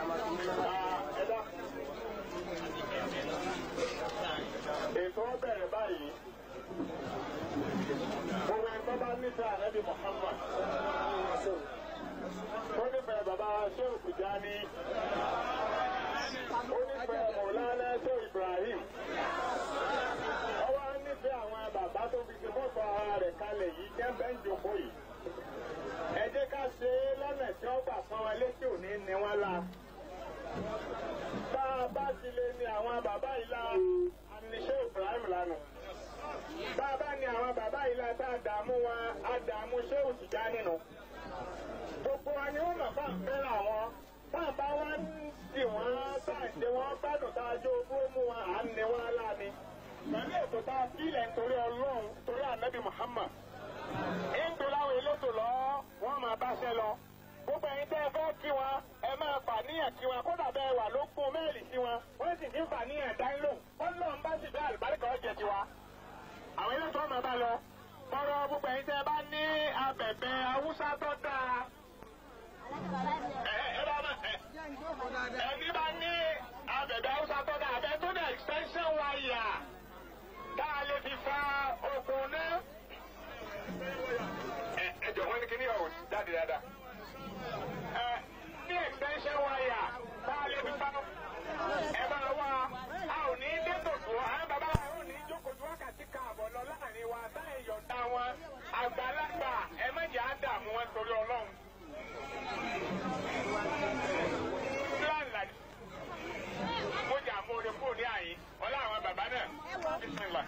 ẹ̀dá. ètò bẹ̀rẹ̀ báyìí gbogbo ẹgbẹ́ bá nífẹ̀ẹ́ ànábì Muhammad ó nífẹ̀ẹ́ bàbá Shehu Tijani ó nífẹ̀ẹ́ Mọ̀lánà Shehu Ibrahim ọwọ́ nífẹ̀ẹ́ àwọn bàbá tó fi ṣe fọ́tò ara rẹ̀ kalẹ̀ yìí jẹ́ bẹ́ẹ̀ ń jókòó yìí ẹ jẹ́ ká ṣe é lọ́nà tí wọ́n gbà pọ́n wọn létí òní ni wọ́n la bá a bá ti lè ní àwọn bàbá yìí la àníṣe Ibrahim lánàá bá a bá ní àwọn bàbá yìí la tá a dààmú wọn a dààmú Shehu Tijani nù gbogbo wa ni wọ́n mọ̀ fún àfẹ́ràn wọn fún àbá wọn ń dì wọ́n bá ń ṣe wọ́n gbádùn tá a jó owó mú wọn à ń ní wọn láàmì pẹ̀lú ètò tá a fílẹ̀ nítorí Ọlọ́run torí ànábì Muhammad ìgbò láwọn elétò lọ wọ́n máa báṣẹ́ lọ gbogbo ẹ̀yin tẹ́ ẹ fẹ́ kí wọn ẹ máa fàníyàn kí wọn kódà bẹ́ẹ̀ wà ló kún mẹ́ẹ̀lì sí wọn wọ́n sì ti ń fàníyàn dání lò wọ́n lọ́n bá sì bẹ́ẹ̀ àlùbáríkà ọ̀jẹ̀ tiwa àwọn elétò ọmọ bá lọ tọrọ gbogbo ẹ̀yin tẹ́ ẹ bá ní abẹ̀bẹ̀ haúsá tó dáa ẹ ẹ bá má ẹ ẹni bá ní abẹ̀bẹ̀ haúsá tó dáa abẹ tó dẹ̀ extension wire tá a lè fi fa okùn náà ẹ jọ wọn ní kí ni ọ̀ jáde dáadáa. ẹ ní extension wire tá a lè fi fa ẹ bá wá a ò ní dé tòtò àwọn bàbá wa ò ní jókòó tí wákàtí káàbọ̀ lọ láàrin wa táyà yọ̀ǹda wọn àgbàlagbà ẹ má jẹ́ àdààmú wọn torí ọlọ́run. Fúlàní mo jà mo rè kúrò ní àyè ọlá àwọn bàbá náà bísímìlà.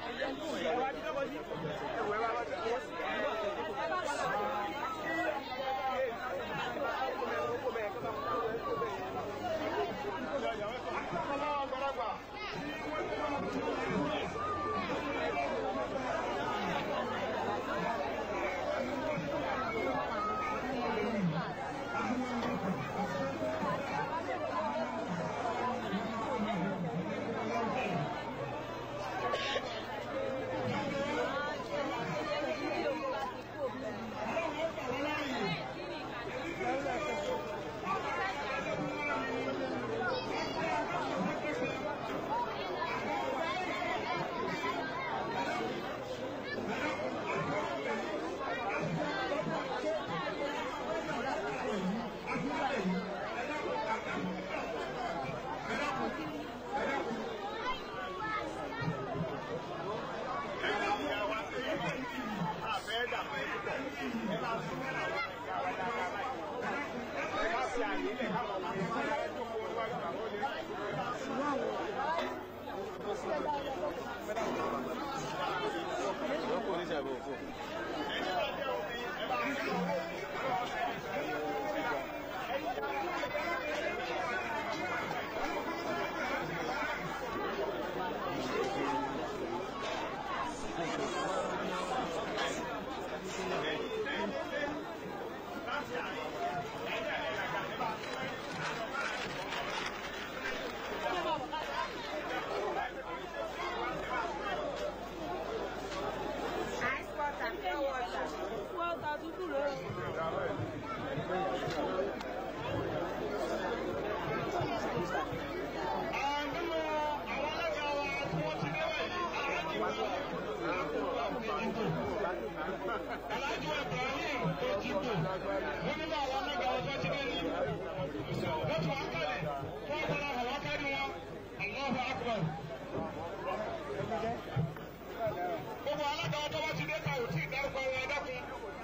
gbogbo alága ọjọ́ bá ti dé ká ò tí ì dárúkọ wọn ẹ dákun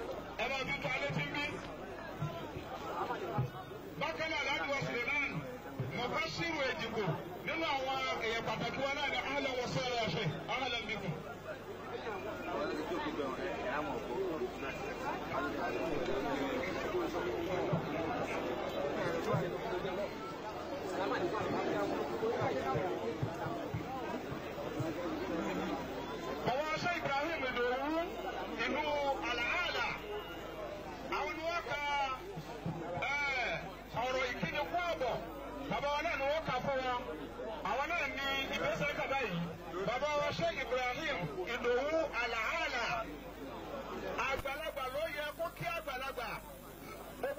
ẹ máa bí tó alẹ́ tí ń bí. bákan náà láti wọ suleman mọ̀fá sírù èdìbò nínú àwọn èèyàn pàtàkì wọn náà ní ahlan wa sahlan ṣe ahlan bikum. Salamu alaikum.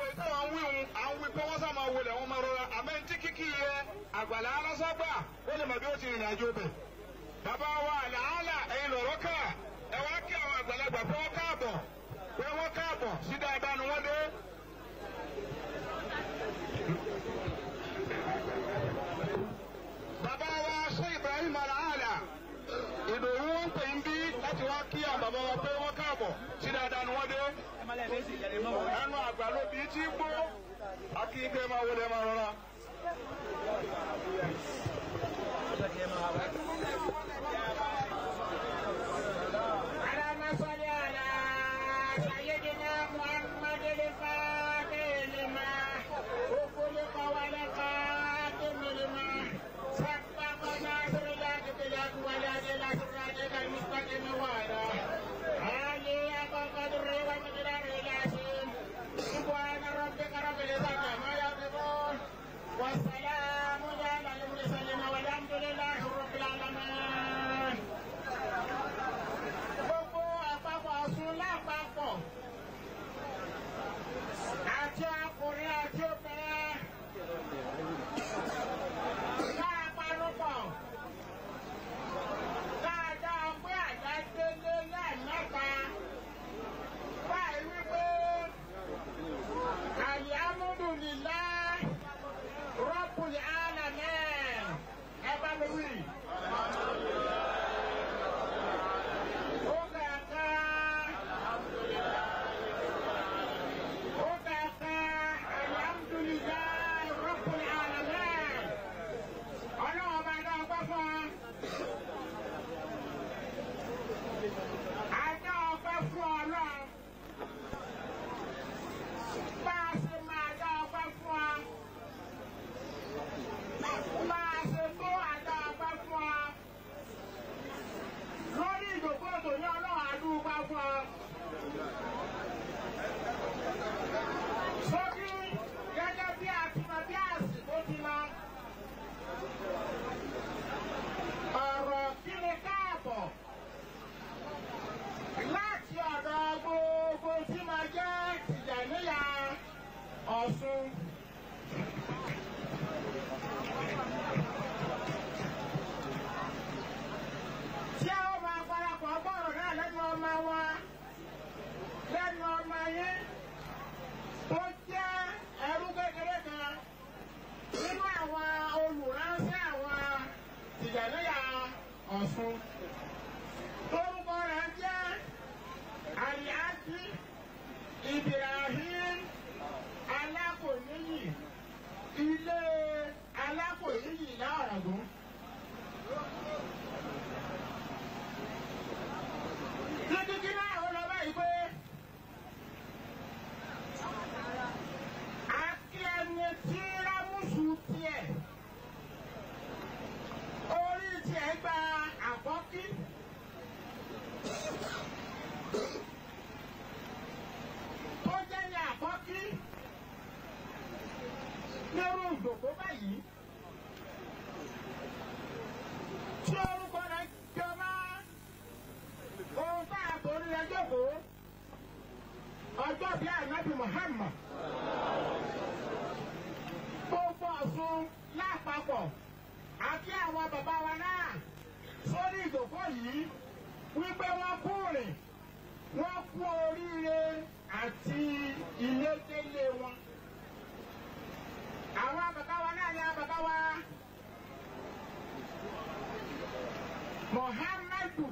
gbogbo ìtàn àwọn wíwùn àwọn wí pé wọ́n sá máa wọlé wọn máa rọra àmọ́ ní tí kíkì yẹ àgbàlá aláságbà ó lè mọ̀ bí ó ti rìnrìn àjò bẹ̀. bàbá wa àlàálà ẹ̀yin lọ̀rọ̀ kà ẹ wá kí àwọn àgbàlagbà pé wọ́n káàbọ̀ pé wọ́n káàbọ̀ sí dáadáa ni wọ́n dé. bàbá wa ṣé Ibrahim àlàálà ìdòwú wọn pè ń bí láti wá kí àwọn bàbá wa pé wọ́n káàbọ̀ sí dáadáa ni wọ́n dé ẹnu àgbà ló bí tí gbó akíkẹ́ máa wọlé máa rọra. اللهم صل على سيدنا محمد الفاتح لما وخلق ولقاتم لما سبق ناصر الحق بالحق والهدي الى صراطك المستقيم وعلى آله حق قدره ومقداره العظيم سبحان ربك رب العزة عما يصفون والسلام على المرسلين والحمد لله رب العالمين gbogbo àpapọ̀ ọ̀sùn lápapọ̀ àti ọkùnrin àti obìnrin máa panupọ̀ dáadáa pé àjá délé lẹ́ẹ̀mẹ́ta báyìí wípé alhamdulillah rabbil alamin ẹ bá mi wí. Ó kàkà. Ó kàkà. Alhamdulillah Rabbil alamin. Ọlọ́run ọba dá ọgbẹ́ fún wa. A dá ọgbẹ́ fún Ọlọ́run. Bá a ṣe máa dá ọgbẹ́ fún wa. Bá a ṣe tó àdá ọgbẹ́ fún wa lórí ìdòkó tó ní ọlọ́run àdúgbò fún ọ. Sókí gẹ́gẹ́ bí àtìmọ̀ bí àsìkò ti lọ. Ọ̀rọ̀ kí ni káàbọ̀ láti ọ̀dọ̀ gbogbo tí máa jẹ́ Tìjàníyà Ọ̀ṣun. tí a ó máa parapọ̀ gbọ́rọ̀ náà lẹ́nu ọmọ wa lẹ́nu ọmọ yín tó jẹ́ ẹrú kékeré kan nínú àwọn olùránṣẹ́ àwọn Tìjàníyà Ọ̀ṣun. Orúkọ rẹ̀ jẹ́ Àlìájí Ibrahim Alákòníyì ilé Alákòníyì láọ̀rọ̀gún. Títí náà ó lọ báyìí pé akíẹni tí rámùsù tiẹ̀ orí tiẹ̀ gba àkọ́kí. Tó jẹ́ ní àkọ́kí nírú ìdòkó báyìí. Tí orúkọ rẹ̀ jọba ohun tá a torí rẹ̀ jókòó ọjọ́ bí ànábì Muhammad gbogbo Ọ̀ṣun lápapọ̀ àti àwọn bàbá wa náà sórí ìjòkó yìí wípé wọ́n kú rìn wọ́n kú oríire àti ilé délé wọn. Àwọn bàbá wa náà ni àwọn bàbá wa Muhammadu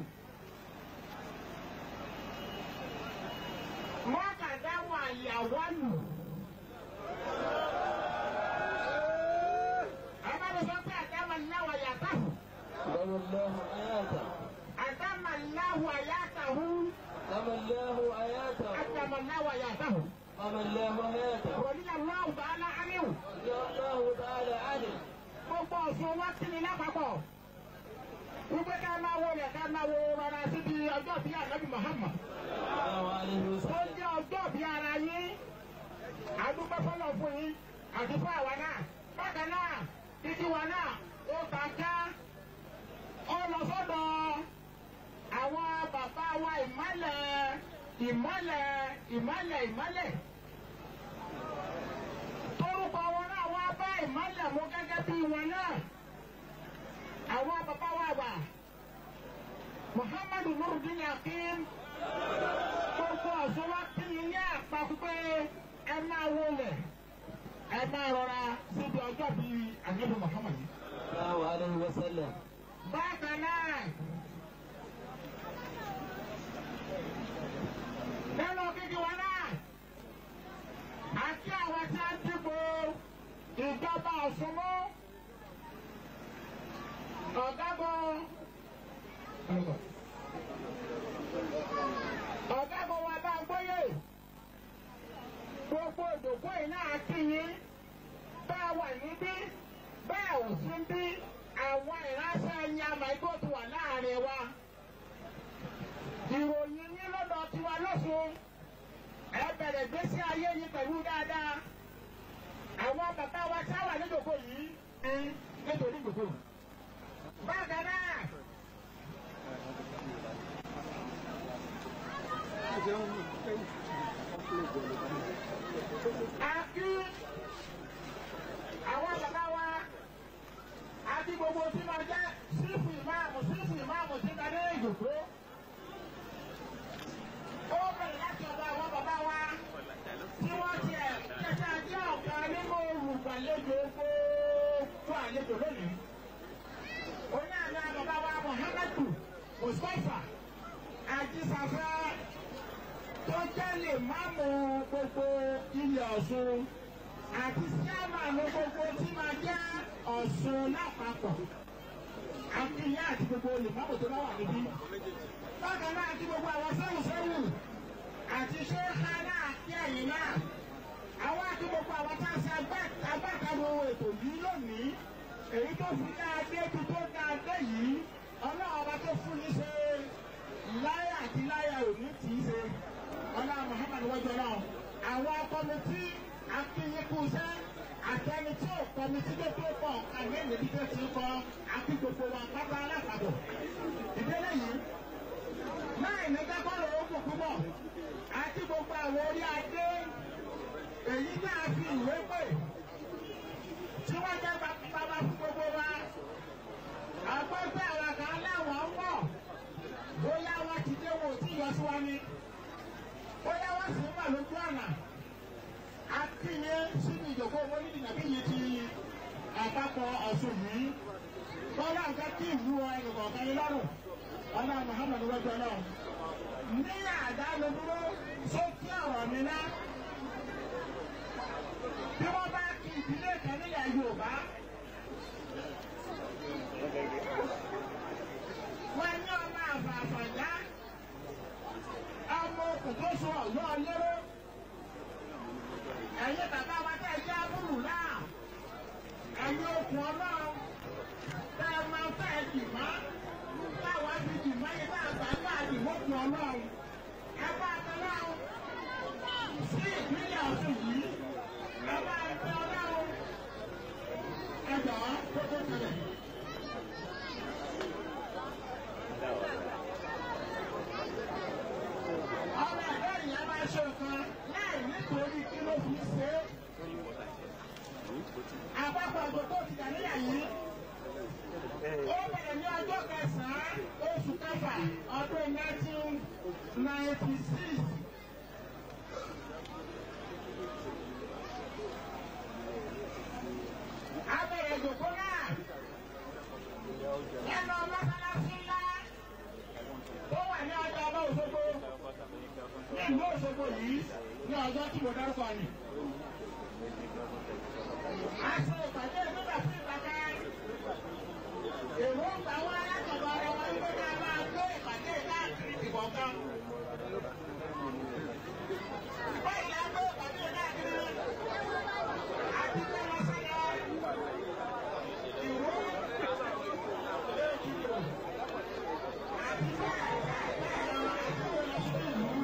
mọ́kàdáwọ̀ àyàwó nù. Ẹ bá mi sọ pé àdámà náwó yàtọ̀. دم الله آياته Àdámà náwó àyàtọ̀. دم الله آياته Àdámà náwó yàtọ̀. دم الله آياته Rọ̀lí Aláwọ̀ Bàálà Áníwò. يا الله تعالى عنه Gbogbo Ọ̀ṣun wá sí ni lápapọ̀. Wípé ká máa wọlé ká máa wo rọra síbi ọjọ́ bí ànábì Muhammad. صلى الله عليه Tó وسلم jẹ́ ọjọ́ bí ara yín. Àdúgbò fọlọ́ fún yín àti fún àwa náà. Bákan náà, títí wa náà ó ta ká. Ó lọ sọ́dọ̀ àwọn bàbá wa ìmọ̀lẹ̀ ìmọ̀lẹ̀ ìmọ̀lẹ̀ ìmọ̀lẹ̀. ìmọ̀lẹ̀ mú gẹ́gẹ́ bí wọn náà àwọn bàbá wa wà muhammadu nurudin akim gbogbo ọ̀sán wa kí ni ní àpapọ̀ pé ẹ máa wọlé ẹ máa rọra síbi ọjọ́ bíi àgbẹ̀bọ̀ muhammadu. الله عليه وسلم bákan náà nínú kíkí wọn náà àti àwọn tí a ń dìbò ìjọba ọ̀ṣunmú ọ̀gágun ọ̀gágun wa bá gbóyè gbogbo ìdòkó yìí náà kí yín bá wà níbí bẹ́ẹ̀ ò sí bí àwọn ìránṣẹ́ ẹ̀yìn àmàgbò ti wà láàrin wa. ìròyìn yín lọ́dọ̀ tiwa lọ́sùn ẹ bẹ̀rẹ̀ gbésí ayé yín pẹ̀lú dáadáa. àwọn bàbá wa tí a wà níjòkó yìí ń nítorí ìjòkó. bákan náà. a kí àwọn bàbá wa àti gbogbo tí máa jẹ́ sífù ìmáàmù sífù ìmáàmù tí ká dé ìjòkó. ó bẹ̀rẹ̀ láti ọ̀dọ̀ àwọn bàbá wa tí wọ́n ti ẹ̀ kẹta jẹ́ ọ̀kan nínú olùgbàlejò gbogbo àlejò lónìí. oní àná bàbá wa muhammadu mustapha ajísafẹ́ tó jẹ́ lè máàmù gbogbo ilẹ̀ ọ̀ṣun àti síámàánù gbogbo tí máa jẹ́ ọ̀ṣun lápapọ̀ akínyá àti gbogbo olùmọ̀mọ̀ tó bá wà níbí. bákan náà àti gbogbo àwọn sẹ́wùsẹ́wù àti ṣéhá náà kí ẹ̀yìn náà. àwọn àti gbogbo àwọn tá a ṣe agbátẹrù ètò yìí lónìí èyí tó fi ní adé tó tó ní adé yìí ọlọ́run ọba tó fún yín ṣe láyà àti láyà òní tì í ṣe ọlọ́run muhammadu wájú náà àwọn kọ́mítì akínyínkùsẹ́ àtẹni tí ò kọ́mítì tó tó pọ̀ àmì ìlú tó ti kọ́ àti gbogbo wa pápá alápàdé ìdílé yìí náà ní kákọ́rọ̀ ó kù púpọ̀ àti gbogbo àwọn orí adé èyí náà fi ìwé pè tí wọ́n jẹ́ bàbá fún gbogbo wa àgbẹ̀fẹ́ àwọn kan láwọn ń bọ̀ bóyá wọ́n ti dé wọn ò tí ì yọ sí wa ni bóyá wọ́n sì ń bà lójú ọ̀nà akínyé sínú ìjòkó mọ́lídìí nàbí yìí ti àpapọ̀ ọ̀sùn yìí bọ́lá nǹkan tí ìlú ẹnìkọ̀ọ̀kan ní lọ́rùn ọlá muhammadu wájú náà ní àdánù dúró sókè ọ̀rọ̀ mi ná bí wọ́n bá kí ìdílé kan nílẹ̀ yorùbá wọ́n ní ọmọ àfààfàjá ọmọ òkùnkóso ọ̀yọ́ lérò ẹ̀yin bàbá wa tẹ̀ jẹ́ abúlù náà ẹ̀yin okùn ọlọ́run tẹ́ ẹ máa fẹ́ dì mọ́ táwa fi dì mọ́ yìí bá àgbà bá dì mọ́kùn ọlọ́run ẹ bá ọlọ́run sí ìpínlẹ̀ ọ̀sùn yìí ẹ bá ẹgbẹ́ ọlọ́run ẹ jọ̀ọ́ tó tó tẹ̀lé. ọmọ ẹ̀dá ìyẹn máa ṣe nǹkan láì nítorí kí ló fi ṣe é. àpapọ̀ àgbòkó ti dà níyà yìí. ó bẹ̀rẹ̀ ní ọjọ́ kẹsàn-án oṣù kẹfà ọdún nineteen ninety six. a bẹ̀rẹ̀ ìjòkó náà lẹ́nu mọ́sálásí ńlá tó wà ní ọjọ́ ọba Òṣogbo ní ìlú Òṣogbo yìí ní ọjọ́ tí mo dárúkọ ni. a ṣe ìpàdé nígbà tí ìpàdé èrò ń gbà wá látọ̀dọ̀ ara wọn wípé ká máa gbé ìpàdé káàkiri ìkọ̀ọ̀kan. báyìí la gbé ìpàdé káàkiri àti pé wọ́n sẹ́yọ ìró èkìtì àti bẹ́ẹ̀ bẹ́ẹ̀ bẹ́ẹ̀ lọ àti pé lọ sí ìlú.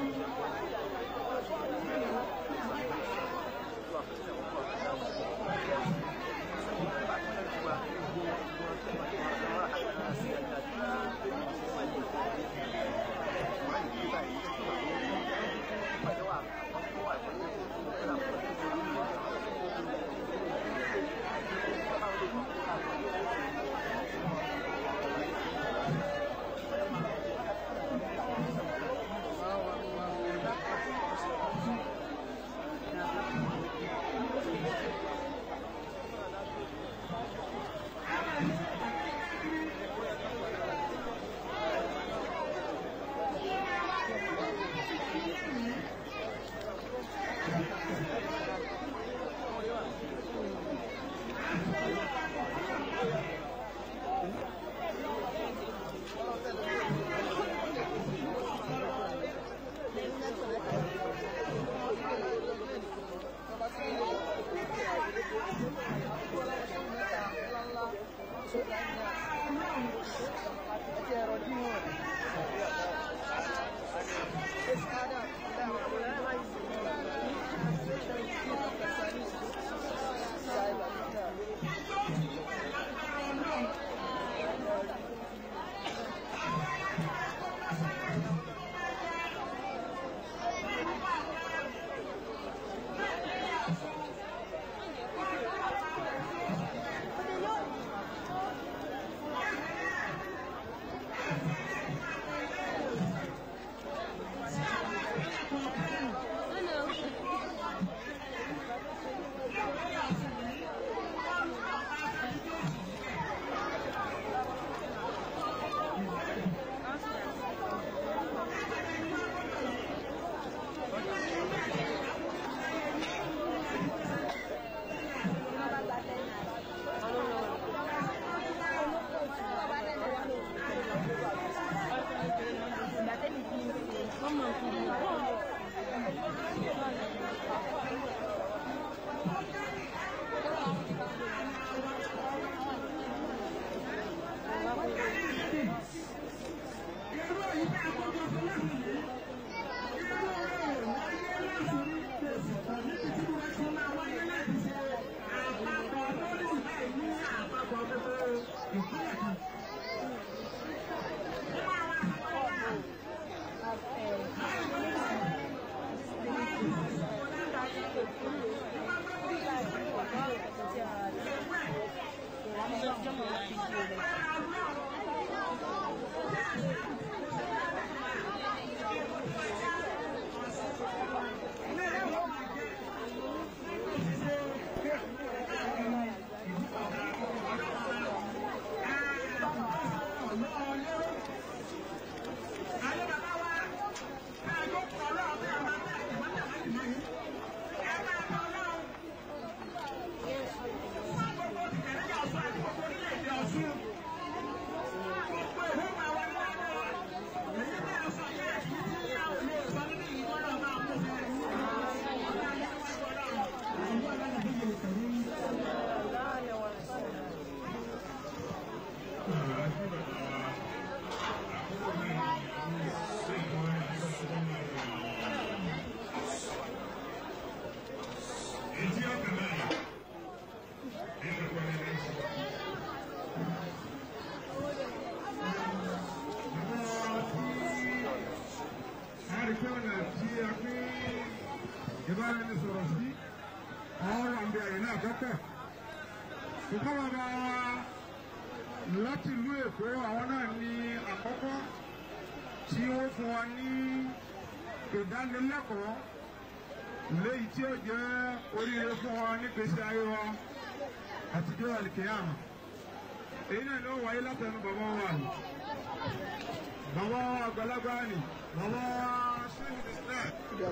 pé ọ̀nà tí a fi ìbáraẹnisọ̀rọ̀ sí àwọn wà ń bẹ àyè náà kọ́kọ́. ṣùgbọ́n bàbá wa láti ìlú Èkó àwọn náà ní àkọ́kọ́ tí wọ́n fún wa ní ìdánilẹ́kọ̀ọ́ léyìí tí ó jẹ́ oríire fún wa nígbèsè ayé wa àtijọ́ àlìkéyàmù èyí náà ló wáyé látẹnu bàbá wa ni bàbá wa àgbàlagbà ni bàbá wa sẹ́yìn islam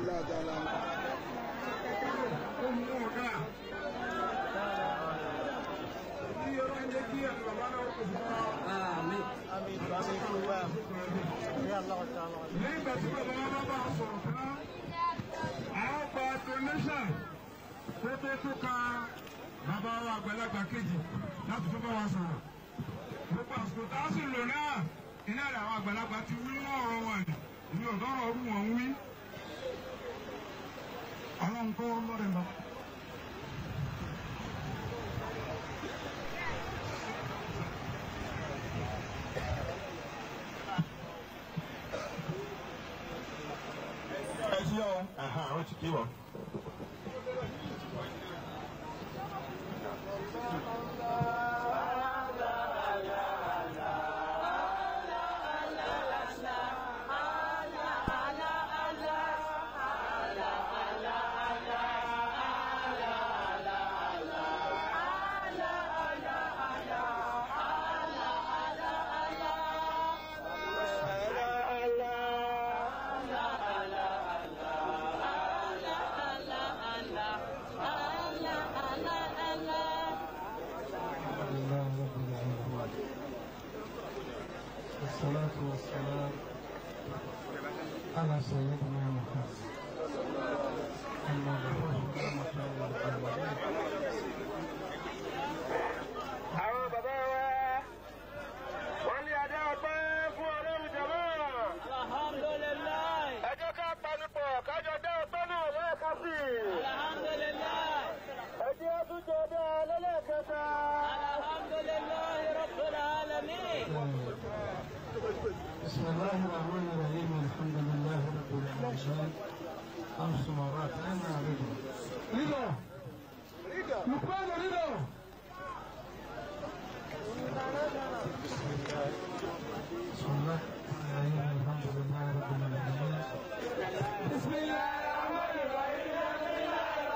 ó mú ọ̀gá ní ọ̀rọ̀ ẹ̀jẹ̀ kí ẹ̀nu bàbá náà kò fún wa. Àmín. lẹ́yìn ìgbà tí bàbá wa bá a sọ̀rọ̀ fún àwọn gba donation tó tó tó ka bàbá wa àgbàlagbà kejì láti tó bá wa sọ̀rọ̀ gbogbo àsìkò tá a sì lò náà iná rẹ̀ àwọn àgbàlagbà ti wí ní ọ̀rọ̀ wọn ni ní ọ̀dọ́ ọ̀rọ̀ ọdún wọn ń wí. ọlọ́run kọ́ lọ́rẹ̀ lọ. ẹ sí ọ àwọn ti kí wọn. لله رب العالمين والصلاة والسلام على سيدنا محمد المبعوث رحمة للعالمين àwọn bàbá wa wọ́n ní adé ọpẹ́ fún ọlọ́run jọ̀mọ́. Alhamdulillah. ẹ jẹ́ ká panupọ̀ kájọ dé ọpẹ́ náà lẹ́ẹ̀kan sí i. Alhamdulillah. ẹ jẹ́ tún jẹ dé lẹ́lẹ́kẹta. Alhamdulillah Rabbil Alamin. بسم الله الرحمن الرحيم الحمد لله رب العالمين خمس مرات أنا رضا رضا لقمان رضا بسم الله الرحمن الرحيم الحمد لله رب العالمين بسم الله الرحمن الرحيم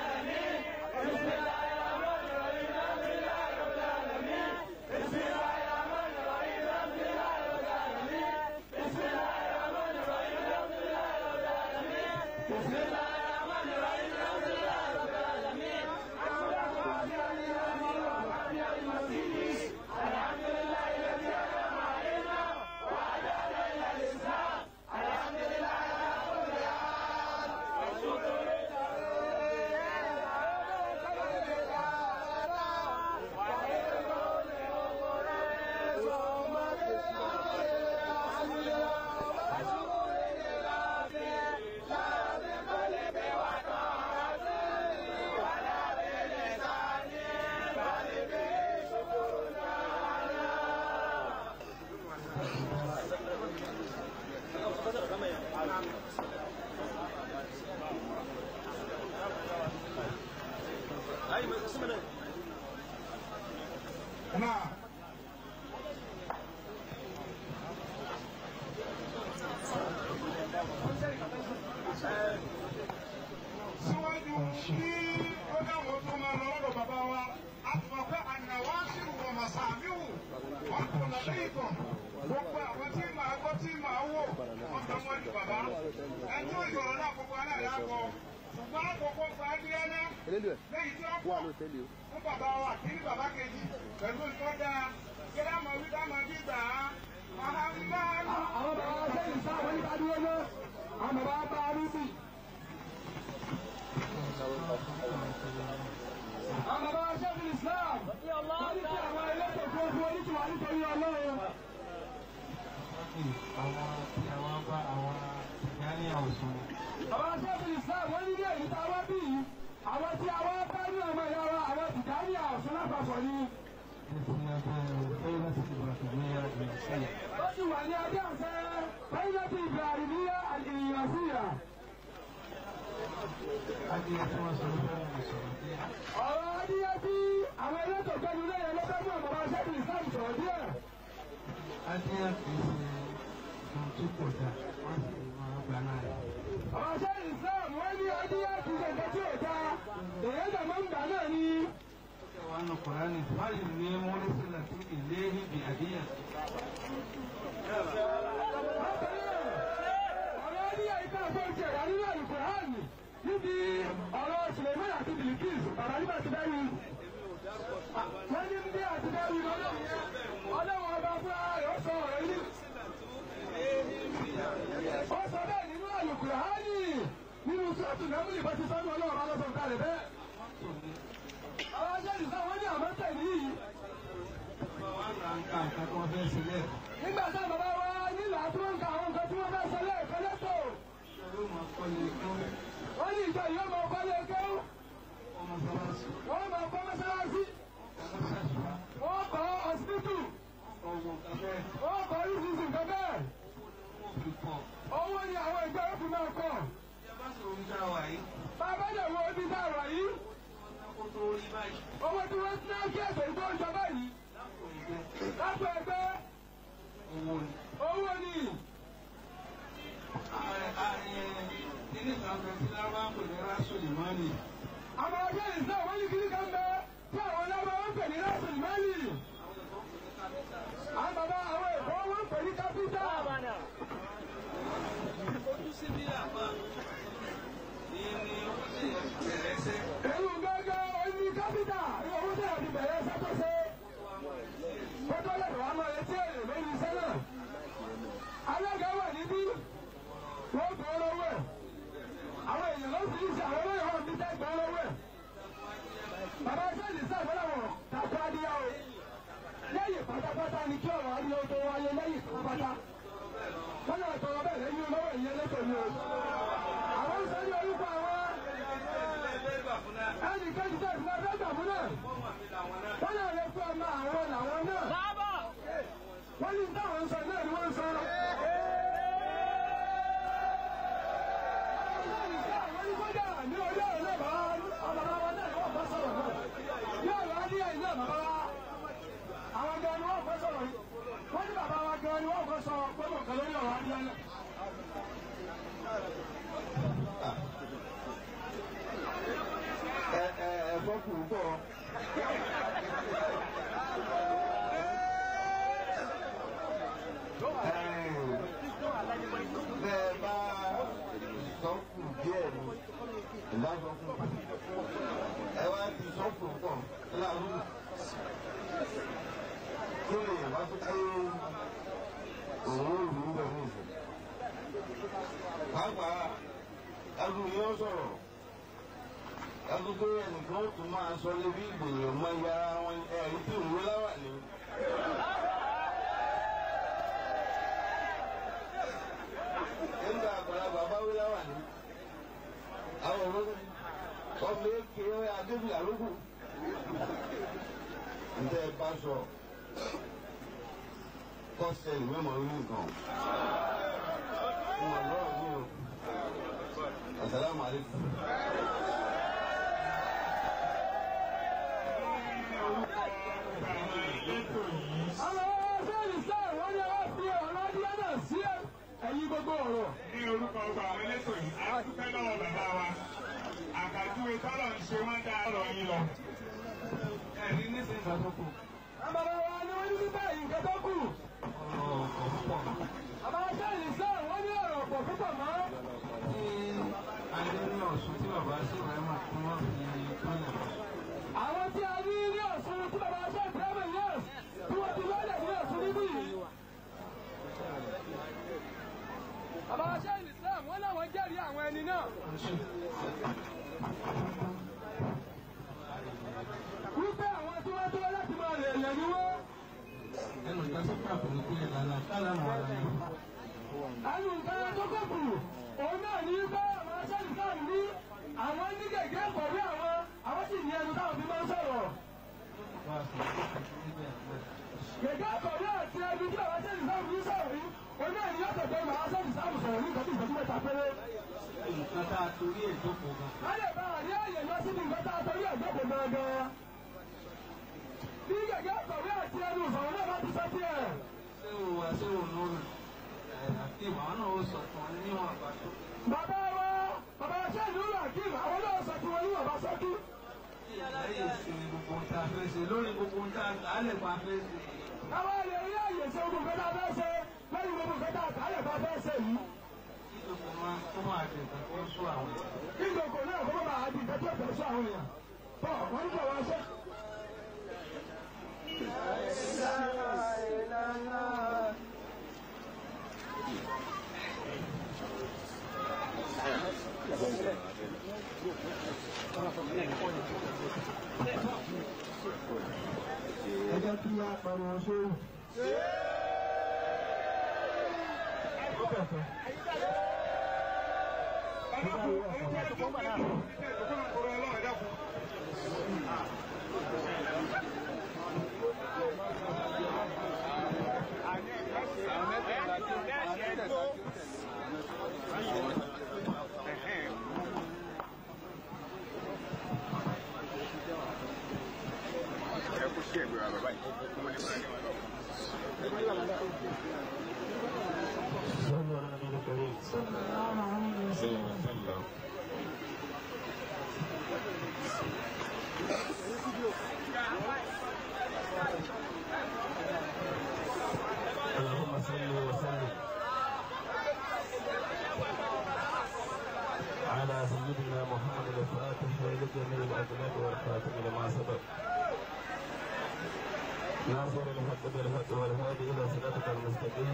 náà. síwájú kí ó dáwọ́ tó máa lọ lọ́dọ̀ bàbá wa a ti mọ̀ pé ànáwó ṣìrù wọ̀ màsàmíwò wọn kò lọ́dọ̀ ìtàn gbogbo àwọn tí màá gbọ́ tí màá wò wọn tọ́ wọn ní bàbá ẹni tó ìjọ̀rọ̀ náà gbogbo aláìlá kọ ṣùgbọ́n àkókò fàájìlẹ́lẹ́ lẹ́yìn tí wọ́n pọ̀ fún bàbá wa kí ní bàbá kejì pẹ̀lú ìtọ́jà kí dá mọ̀ wí dá mọ̀ bí gbà á. Mahamadu. àwọn bàbá wa sẹ́yìn sá àwọn nípa dúró ná àwọn bàbá wa bá a rí bì. àwọn bàbá wa sẹ́yìn Islam wọ́n ní kí àwọn ẹlẹ́tọ̀ tó fún oníṣòwò nítorí Ọlọ́run. àwọn tí àwọn bá àwọn ìyáni àwòsàn bàbá wa sẹ́yìn Islam wọ́n ní ní èyí tá a wá bí yìí àwọn tí àwọn bá ní ọmọ ìyá wa àwọn tìjáni àwòsàn lápapọ̀ ni. nítorí abẹ́ ẹ̀rọ láti ti bàtà ní ìrìnsẹ̀yà. ó sì wà ní abẹ́ àṣẹ pẹ́yìlẹ́tì Ibrahimiyya al-Inyasiyya. adìyẹ tí wọ́n sọ ló fẹ́ mú sọ̀rọ̀ díẹ̀. ọ̀rọ̀ adìyẹ tí àwọn elétò gbẹnu lẹ́yìn ló fẹ́ mú ọ̀bàbà ṣẹ́gun islam sọ̀rọ̀ díẹ̀. adìyẹ kì í ṣe ohun tí kò dáa wọ́n sì máa gbà náà rẹ̀. ọ̀rọ̀ ṣẹ́gun islam wọ́n ní adìyẹ kì í ṣe nǹkan tí ò dáa èyí tó máa ń gbà náà ni. wani Qur'ani fari ne mulisila tu ilayhi bi adiya ọ̀rọ̀ adìyẹ ìta àfọ̀ ìṣe ìwà nínú àlùkùránì níbi ọ̀rọ̀ Suleiman àti Bilikis bàbá nígbà tí bẹ́ẹ̀ ni. wọ́n ní bí àti bẹ́ẹ̀ ni ọlọ́run yẹn ọlọ́run ọba fún ara rẹ̀ ó sọ ọ̀rọ̀ yìí. ó sọ bẹ́ẹ̀ nínú àlùkùránì nínú sọ́ọ̀tù nẹ́múlì bá ti sọ́nù ọlọ́run bá lọ́sọ̀ kalẹ̀ bẹ́ẹ̀. àwọn aṣẹ́ni sọ wọ́n ní àmọ́ tẹ̀lé yìí. wọn ra nǹkan nǹkan tí wọ́n fẹ́ sílẹ̀ nígbà tá bàbá wa nílò àtúwọ̀nkà àwọn nǹkan tí wọ́n bá sọ lẹ́ẹ̀kan lẹ́tọ̀. ló máa kọ́lé kó wọ́n ní ìjọ yìí ó máa kọ́lé kéwú. ọmọ sọ́wọ́sì wọ́n máa kọ́ mọ́sálásí. ọmọ sẹ́sùn wọ́n kọ́ ọ̀sibítù. ọwọ́ kẹfẹ́ wọ́n kọ́ oríṣiríṣi nǹkan bẹ́ẹ̀. ó fi pọ̀ owó ni àwọn ìjọ yóò fi máa kọ́. ẹ bá sọ orí dáwà yìí bàbá dẹ̀ wo ibi tá a wà yìí. kó tó rí báyìí owó tí wọ́n ti náà kí ẹ̀sẹ̀ ìgbó ń jọba yìí. lápò ìgbẹ́ lápò ẹgbẹ́ owó ni. owó ni. ààrẹ ààrẹ nínú ìtàkùn tí lábá ń pè ní rásùlì mọ́nì àwọn ọjọ́ ìsìn àwọn ní kiri kan bẹ tí àwọn ọlọ́mọ wọn pè ní rásùn mẹ́lì. àwọn bàbá àwọn èkó wọn pè ní kápítà. ojú síbí àpá ní ní ó sì bẹ̀rẹ̀ sẹ́ èyí gángan oní kápítà owó tí a ti bẹ̀rẹ̀ sẹ́tọ̀sẹ́. kótó lè wà máa retí èrè lórí iṣẹ́ náà. alága wà níbí wọ́n gbọ́ lọ́wọ́ ẹ̀. àwọn èèyàn ló sì ń ṣe àwọn olóyè wọn bí tẹ́ gbọ́ lọ́wọ́ ẹ̀. bàbá sẹ́ẹ̀lì sàgbọ́láwọ̀ tàkó adíyá o. lẹ́yìn pátápátá ni kí ọ̀rọ̀ adíyá tó wáyé lẹ́yìn pátápátá. wọ́n yà tọrọ bẹ́ẹ̀ lẹ́yìn olówó ìyẹn lẹ́tọ̀ọ́ ni o. àwọn ń sọ ní orúkọ àwọn ẹnì kejì tẹ̀ fún ẹgbẹ́ gbàgbọ́ náà. wọ́n yà lè fún ọmọ àwọn làwọn náà. Bábọ̀. wọ́n ní táwọn ń sọ náà ni wọ́n ń sọ. àwọn ní kódà ní orí ọ̀rọ̀ náà bàbá ọmọ bàbá náà ni wọ́n bá sọ̀rọ̀ náà. ní ọ̀rọ̀ adíyẹ yìí náà bàbá wa àwọn gan ni wọ́n fẹ́ sọ̀rọ̀ yìí. wọ́n ní bàbá wa gan ni wọ́n fẹ́ sọ gbọ́dọ̀ kan lórí ọ̀rọ̀ adíyẹ náà. ẹ ẹ ẹ̀fọ́ kù pọ̀. bẹ́ẹ̀ bá sọ́kù díẹ̀ ni ìbá sọ́kù ẹ wá ti sọ́kù pọ̀ láàrú kí lè wá tó pé òun ò rí bẹ́ẹ̀ ní ìfẹ́. pàápàá ẹrù yóò sọ̀rọ̀ agogo ẹnìkan tún máa sọ lébi ìgbìyànjú mọ iye ara wọn ẹ̀rí tí òun wé láwà ní. nígbà àgbàlagbà bá wé láwà ní. àwọn ológun ọmọ èké adébíyà lókù. ǹjẹ́ ẹ bá sọ kọ́sẹ̀ ìwé mọ̀ orí nǹkan. Mo lọ́rọ̀ mi o. Asalaamualeykum. àwọn sẹ́ẹ̀lì sẹ́ẹ̀ wọ́n ní wọ́n fi ọ̀rọ̀ adíyẹ náà sí ẹ̀yìn gbogbo ọ̀rọ̀. ní orúkọ ọgbà àwọn elétò yìí a dúpẹ́ lọ́wọ́ bàbá wa àkàjúwe tọ́lọ̀ ń ṣe wọ́n dá ọ̀rọ̀ yín lọ. ẹ̀rí nísìnyí ìgbà tó kù Àbàbà wa ni wọ́n ní nípa nǹkan tó kù. ọ̀rọ̀ ọ̀pọ̀ púpọ̀ Àbàbà sẹ́ẹ̀lì sẹ́ẹ̀ wọ́n ní ọ̀rọ̀ pọ̀ púpọ̀ mọ́. tí adé ní ọ̀ṣun tí bàbá sí ìrẹ́mà tí wọ́n fi kọ́lẹ̀ bọ̀. Àwọn tí a ní ní Ọ̀ṣun tí bàbá ṣe ìbírámẹ̀ yẹn tí wọ́n ti lọ́lẹ̀ ní Ọ̀ṣun níbí yìí. Àbàbà sẹ́ẹ̀lì sẹ́ẹ̀ wọ́n láwọn jẹ́rìí àwọn ẹni náà. Wípé àwọn tí wọ́n tó láti máa lè lẹ̀ ní wọ́n. ẹnu ìgbà tó kà pẹ̀lú pé ìlànà kálá mọ̀ ara yẹn. Ẹnu nǹkan tó kọ̀ kù, òun náà ní bá àwọn sẹ́ẹ̀lì sẹ́ẹ̀ ní àwọn ní gègé pẹ̀lú àwọn àwọn sì ní ẹnu táwọn fi máa ń sọ̀rọ̀. wá sí níbẹ̀ níbẹ̀. Gègé àkọ̀wé àti ẹbí tí àwọn sẹ́yìn sáà fi sọ̀rọ̀ yìí, oní ẹ̀yìn ọ̀tọ̀tọ̀ màá sẹ́yìn sáà sọ̀rọ̀ ní ìtọ́jú ìtọ́jú mẹ́ta péré. nǹkan tá a torí ẹ̀ jókòó gan. ká lè bá àrí àyè lọ síbi nǹkan tá a torí ẹ̀ jókòó gangan. bí gẹ́gẹ́ kọ̀wé àti ẹnu ìfọ̀rọ̀ náà bá ti sọ tiẹ̀. ṣé o wá ṣé o lórí ẹ̀ àti ìwọ̀n náà ó sọ fún ọ níwọ̀n àbájọ. bàbá wa bàbá ṣé ìlú rakim àwọn náà sọ tí wọn ní bàbá sọ́kí. lẹ́yìn ìsinmi gbogbo ohun tá a fẹ́ ṣe lórí gbogbo ohun tá a lè pa fẹ́ ṣe. káwá lè rí àyè ṣe gbogbo nǹkan tá a fẹ́ ṣe lẹ́yìn gbogbo nǹkan tá a kà á lè bá fẹ́ ṣe yìí. kí gbogbo máa kó máa di nǹkan tó ń sún àwọn èèyàn. kí gbogbo náà kó má bàa di nǹkan tó tẹ̀ sí àwọn èèyàn. bọ́ wọ́n ní bàbá ṣe. ẹ jẹ́ kí a pariwo sóhùn. ó kẹ̀kẹ́. صلوا على النبي الكريم صلى الله عليه وسلم اللهم صل وسلم على سيدنا محمد الفاتح لجميع الأجناد والخاتم لما سبق ناصر الحق بالحق والهادي إلى صراطك المستقيم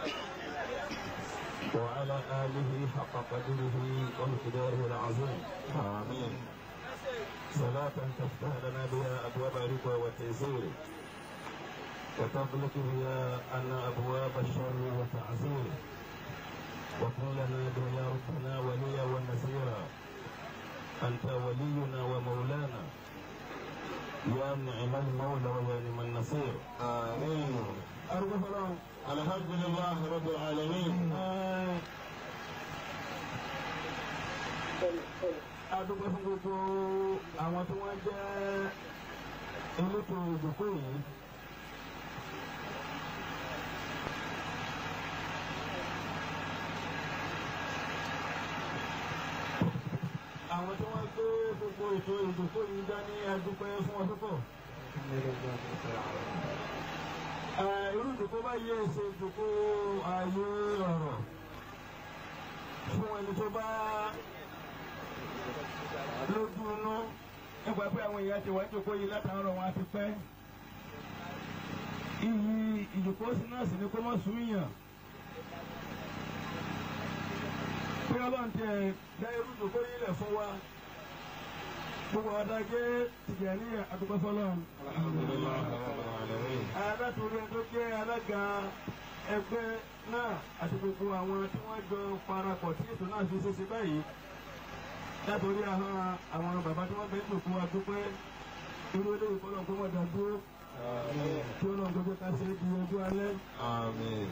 وعلى آله حق قدره ومقداره العظيم آمين صلاة تفتح لنا بها أبواب الرضا والتيسير وتغلق بها أن أبواب الشر والتعسير وكن لنا به يا ربنا وليا ونسيرا أنت ولينا ومولانا يا نعم المولى ويا نعم النصير آمين أرجو فلان الحمد لله رب العالمين adúgbò fún gbogbo àwọn tí wọ́n jẹ́ elétò ìdókòwò yìí. àwọn tí wọ́n gbé gbogbo ètò ìdókòwò yìí dání adúpẹ́ fún wọn púpọ̀. irú ìdókòwò báyìí ṣe ìdókòwò ààyè ọ̀rọ̀ fún ẹni tó bá lójú inú nípa pé àwọn èèyàn ti wá jókòó yìí látàárọ̀ wọn àti pẹ́. iyì ìjòkó sí náà sì ni kó mọ̀ sún yàn. pé ọlọ́run ti ẹ̀ dá irú ìjòkó yìí lẹ̀ fún wa. gbogbo adágé tìjà ní àdúgbò fọlọ́run. adátorí ẹni tó jẹ́ alága ẹgbẹ́ náà àti gbogbo àwọn tí wọ́n jọ parapọ̀ tí ètò náà fi ṣe ṣe báyìí látòrí àwọn àwọn bàbá tí wọ́n fẹ́ lòkú wa dúpẹ́ irú eléyìí kọ́ lọ́n kó wọ́n dà dúró kí ó lọ́n gbogbo ká ṣe é di ojú alẹ́. آمين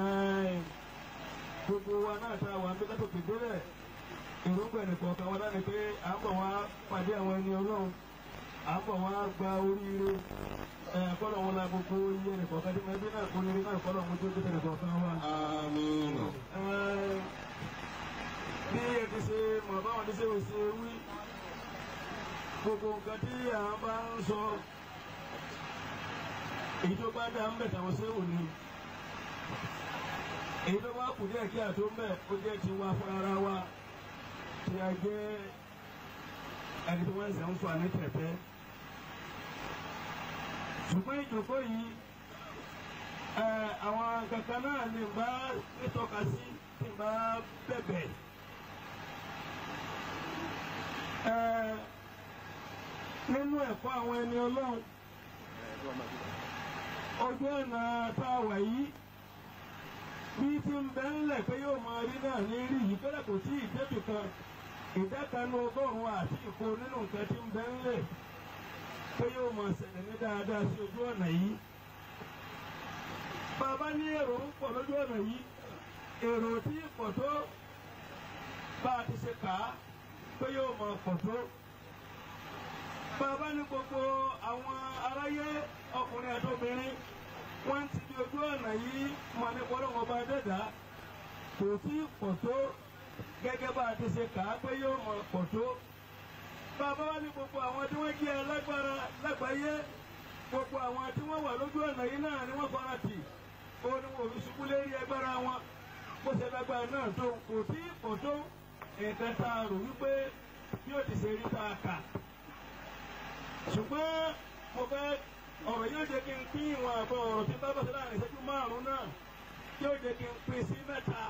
gbogbo wa náà ta wà nígbà tó kéde rẹ̀ èròǹgbà ẹnìkan kan wọn láti pé à ń bọ̀ wá pàdé àwọn ẹni ọlọ́run à ń bọ̀ wá gba oríire kọ́lọ̀ wọn la gbogbo iye ẹnìkan kan tí mo ẹbí náà kó oríire náà kọ́lọ̀ wọn tó dé ẹnìkan kan wá آمين bí ẹ ti ṣe mọ̀ báwọn ti ṣe ò ṣe wí gbogbo nǹkan tí à ń bá ń sọ èyí tó bá dá ń bẹ̀ tàwọn ṣé ò ní èyí tó bá kù díẹ̀ kí àtó ń bẹ̀ ó jẹ́ ti wá fún ara wa tí a jẹ́ ẹni tí wọ́n ń sẹ́ ń fa ní tẹ̀tẹ́ ṣùgbọ́n ìjòkó yìí àwọn kankan náà ní bá nítọ́ka sí tí bá bẹ̀bẹ̀. nínú ẹ̀kọ́ àwọn ẹni ọlọ́run ojú ọ̀nà tá a wà yìí bí ti ń bẹ ńlẹ̀ pé yóò máa rí náà ní rí yìí kọ́lá kò tí ì débì kan ìdá kan ní ọgọ́rùn-ún àti ìkó nínú nǹkan tí ń bẹ ńlẹ̀ pé yóò máa ṣẹlẹ̀ ní dáadáa sí ojú ọ̀nà yìí. bàbá ní èrò ń pọ̀ lójú ọ̀nà yìí èrò tí pọ̀ tó bá a ti ṣe kà kà á pé yóò mọ pọ̀ tó. bàbá ní gbogbo àwọn aráyé ọkùnrin àti obìnrin wọ́n ti di ojú ọ̀nà yìí mọ̀ ní pọ́lọ́wọ́ bá dẹ́dà kò tí ì pọ̀ tó gẹ́gẹ́ bá a ti ṣe kà á pé yóò mọ pọ̀ tó. bàbá wa ní gbogbo àwọn tí wọ́n jẹ́ alágbára lágbàáyé gbogbo àwọn tí wọ́n wà lójú ọ̀nà yìí náà ni wọ́n fara tì ó ní wọn ò fi ṣubú lérí agbára wọn bó ṣe lágbára náà tó kò tí ì pọ̀ tó nǹkan tá a rò wípé bí ó ti ṣe rí tá a kà ṣùgbọ́n mo fẹ́ ọ̀rọ̀ yóò jẹ́ kí n pín ìwọ̀n àbọ̀ ọ̀rọ̀ tí bá bọ̀sẹ̀ láàrin ìṣẹ́jú márùn-ún náà yóò jẹ́ kí n pín sí mẹ́ta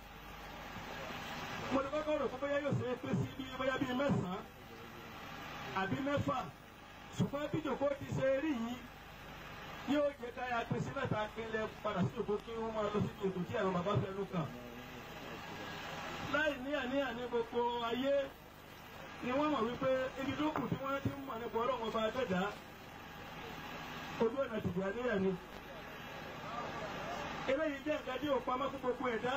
mo ní kọ́kọ́ rò pé bóyá yóò ṣe é pín sí bí bóyá bíi mẹ́sàn-án àbí mẹ́fà ṣùgbọ́n bí jòkó ti ṣe rí yìí yóò jẹ́ ká ya pín sí mẹ́ta kílẹ̀ padà sí jòkó kí wọ́n máa lọ sí ètò tí àwọn bàbá fẹ́ lù kàn láì ní àníyàn ní gbogbo ayé ni wọ́n mọ̀ wípé ibi tó kù tí wọ́n ti ń mọ̀ nípa ọlọ́run ọba dẹ́dá ojú ọ̀nà tìjà níyà ni. eléyìí jẹ́ nǹkan tí ò pamọ́ fún gbogbo ẹ̀dá.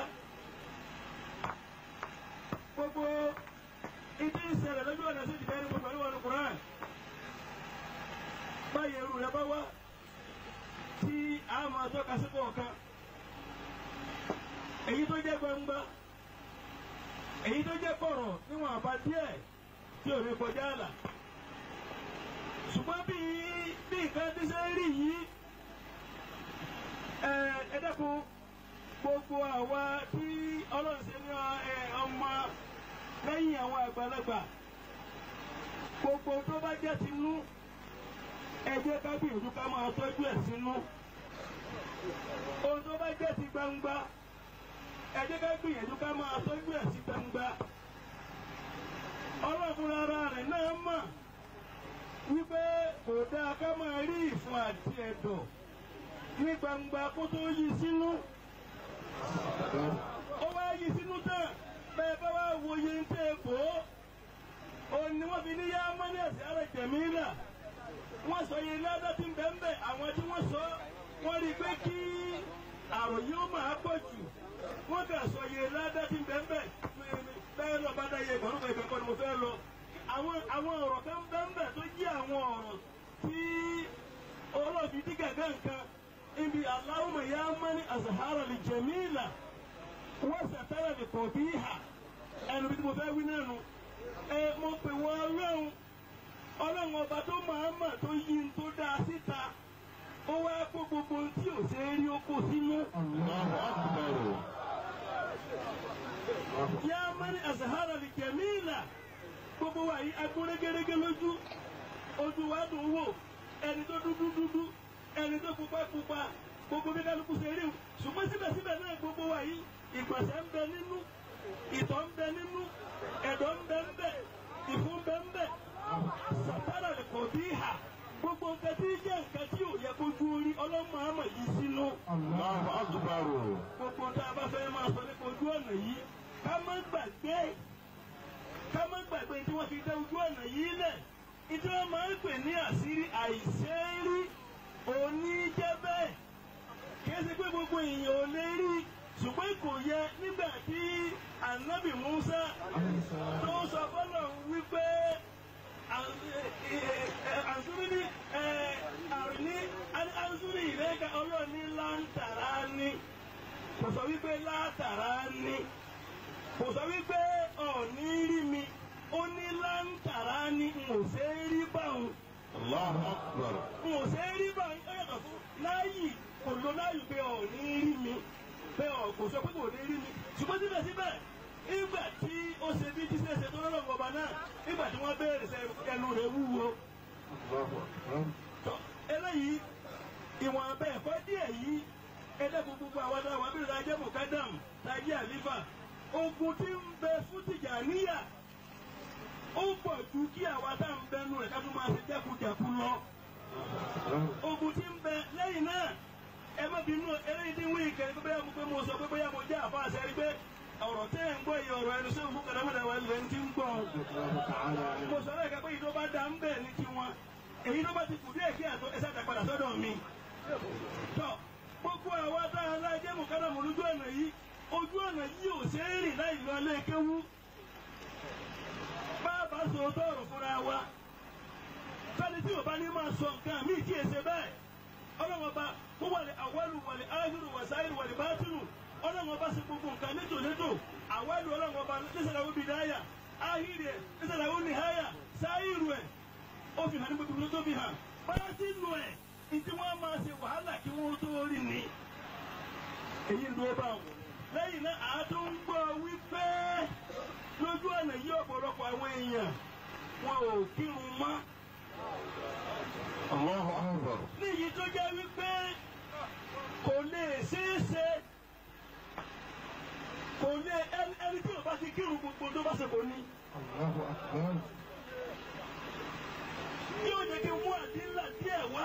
gbogbo ìdí ìṣẹ̀lẹ̀ lójú ọ̀nà sí ìdíjẹ́ ní gbogbo àríwá ní Quran. báyìí ẹrù rẹ bá wá tí a máa tọ́ka sí kọ̀ọ̀kan. èyí tó jẹ́ gbangba èyí tó jẹ́ kọ̀rọ̀ níwọ̀n àbá díẹ̀ tí ò ní kọjá àlà ṣùgbọ́n bí bí nǹkan tí ṣe rí yìí ẹ ẹ dẹ́kun gbogbo àwa tí ọlọ́run ṣe ní ọmọ lẹ́yìn àwọn àgbàlagbà gbogbo tó bá jẹ́ tinú ẹ jẹ́ ká gbìyànjú ká máa tọ́jú ẹ̀ sínú ohun tó bá jẹ́ ti gbangba ẹ jẹ́ ká gbìyànjú ká máa tọ́jú ẹ̀ sí gbangba ọlọ́run ara rẹ̀ náà mọ̀ wípé kò dáa ká máa rí ìfun àti ẹ̀dọ̀ ní gbangba kó tó yí sínú. ó wá yí sínú tán bẹ́ẹ̀ bá wá wo iye ń tẹ́ bò ó. òun ni wọ́n fi ní yá mọ́nẹ́ẹ̀sì ara jẹ̀mí là. wọ́n sọ iye ládá tí ń bẹ̀ ń bẹ̀ àwọn tí wọ́n sọ wọ́n rí i pé kí àròyé ó máa pọ̀ jù. wọ́n kà sọ iye ládá tí ń bẹ̀ ń bẹ̀ bẹ́ẹ̀ lọ bá dá iye ìgbọ̀nrún kan ìgbẹ́kọ̀ ni mo fẹ́ lọ àwọn àwọn ọ̀rọ̀ kan bẹ́ẹ̀ tó jẹ́ àwọn ọ̀rọ̀ tí ọlọ́ọ̀fi dí gàgá nǹkan ibi Allahumma ya mani azahara li jamila wọ́n sàtàrà lè kọ̀ bí hà ẹnu bí mo fẹ́ wí náà nu ẹ mo pè wọ́n ọlọ́run ọlọ́run ọba tó máa mà tó yí n tó dáa síta ó wá kó gbogbo ohun tí ò ṣe é rí ó kó sínú. ya mani azahara li jamila gbogbo wa yìí agbóre gẹ́gẹ́ lójú ojú wa dùn wò ẹni tó dúdú dúdú ẹni tó pupa pupa gbogbo bí kálukú ṣe rí o ṣùgbọ́n síbẹ̀síbẹ̀ náà gbogbo wa yìí ìgbọ̀nsẹ̀ ń bẹ nínú ìtọ̀ ń bẹ nínú ẹ̀dọ̀ ń bẹ ń bẹ ìfun ń bẹ ń bẹ sàtàrà lè kọ̀ bí hà gbogbo nǹkan tí jẹ́ nǹkan tí ò yẹ kójú orí ọlọ́mọ àmọ̀ yìí sínú. Allahu Akbar. gbogbo tá a bá fẹ́ máa sọ nípa ojú ọ̀nà yìí ká má gbàgbé ká má gbàgbé tí wọ́n fi dá ojú ọ̀nà yìí lẹ̀ ìdí wọn máa ń pè ní àṣírí àìṣeérí òní jẹ́ bẹ́ẹ̀ kì í ṣe pé gbogbo èèyàn ò lè rí ṣùgbọ́n kò yẹ nígbà tí ànábì Musa tó sọ fọlọ́ wípé àǹsúrí ní àrùní àǹsúrí ìrẹ́ka ọlọ́ọ̀ni láǹtàrá ní kò sọ wípé látàrá ní kò sọ wípé ọ̀ọ́ni rí mi ó ní láǹtàrá ní n ò ṣe é rí báwọn Allahu Akbar. n ò ṣe é rí báwọn ó yàtọ̀ fún láàyè kò lo láàyè pé ọ̀ọ́ni rí mi pé ọ̀ kò sọ pé kò ní rí mi ṣùgbọ́n síbẹ̀síbẹ̀ nígbà tí ó ṣe bí jíṣẹ́ ṣe tó lọ́rọ̀ ọba náà nígbà tí wọ́n béèrè sẹ ẹnu rẹ̀ wúwo tọ́ eléyìí ìwọ̀n abẹ́ ẹ̀kọ́ díẹ̀ yìí ẹlẹ́kùn gbogbo àwọn adáwọ̀ abẹ́rẹ́ ajẹ́ mọ̀kádàm tajẹ́ àlífà ogun tí ń bẹ fún Tìjàníyà ó pọ̀ ju kí àwa tá à ń bẹnu rẹ̀ ká tó máa ṣe jẹ́kujàku lọ. ogun tí ń bẹ lẹ́yìn náà ẹ má bínú eléyìí tí ń wí ìkẹ́ pé bóyá mo pé mo sọ pé bóyá mo jẹ́ àfa àṣẹ rí pé ọ̀rọ̀ tẹ́ ẹ̀ ń gbọ́ yìí ọ̀rọ̀ ẹnu sẹ́wọ̀n fún kàdámọ́dá wa ilẹ̀ ń ti ń gbọ́ mo sọ̀rọ̀ ẹ̀ka pé ìjọba dá ń bẹ̀ ní tiwọn èyí tó bá ti kù díẹ̀ kí àtọ́ ẹsẹ̀ àtàpadà sọ́dọ̀ mi. tọ́ gbogbo àwa tá a lájẹ́ mọ̀kádàmù lójú ọ̀nà yìí ojú ọ̀nà yìí ò ṣe é rìn láì lọ ilé kéwú sọ tọrọ fúnra wa fẹ́ni tí o bá ní máa sọ nǹkan míì tí èsè bẹ́ẹ̀ ọlọ́run ọba kó wàlẹ̀ àwọlù wàlẹ̀ áhìrù wàsáìrì wàlẹ̀ bátìrù ọlọ́run ọba sì gbogbo nǹkan létò létò àwọlù ọlọ́run ọba nísàlàwọ́ bìdáyà áhìrì ẹ̀ nísàlàwọ́ nìháyà sáìrù ẹ̀ ó fi hàn ní gbogbo tó fi hàn bátìrù ẹ̀ ìdí wọn máa ṣe wàhálà kí wọ́n tó rí ni èyí ń dúró báwọn lẹ́yìn náà àá tó ń gbọ́ wípé lójú ọ̀nà yí ọ̀pọ̀lọpọ̀ àwọn èèyàn wọn ò kírun mọ́ Allahu Akbar. níyì tó jẹ́ wípé kò lè ṣeé ṣe kò lè ẹni ẹni tí ò bá ti kírun gbogbo tó bá ṣe kò ní. Allahu Akbar. yóò jẹ́ kí n mú àdínlà díẹ̀ wá.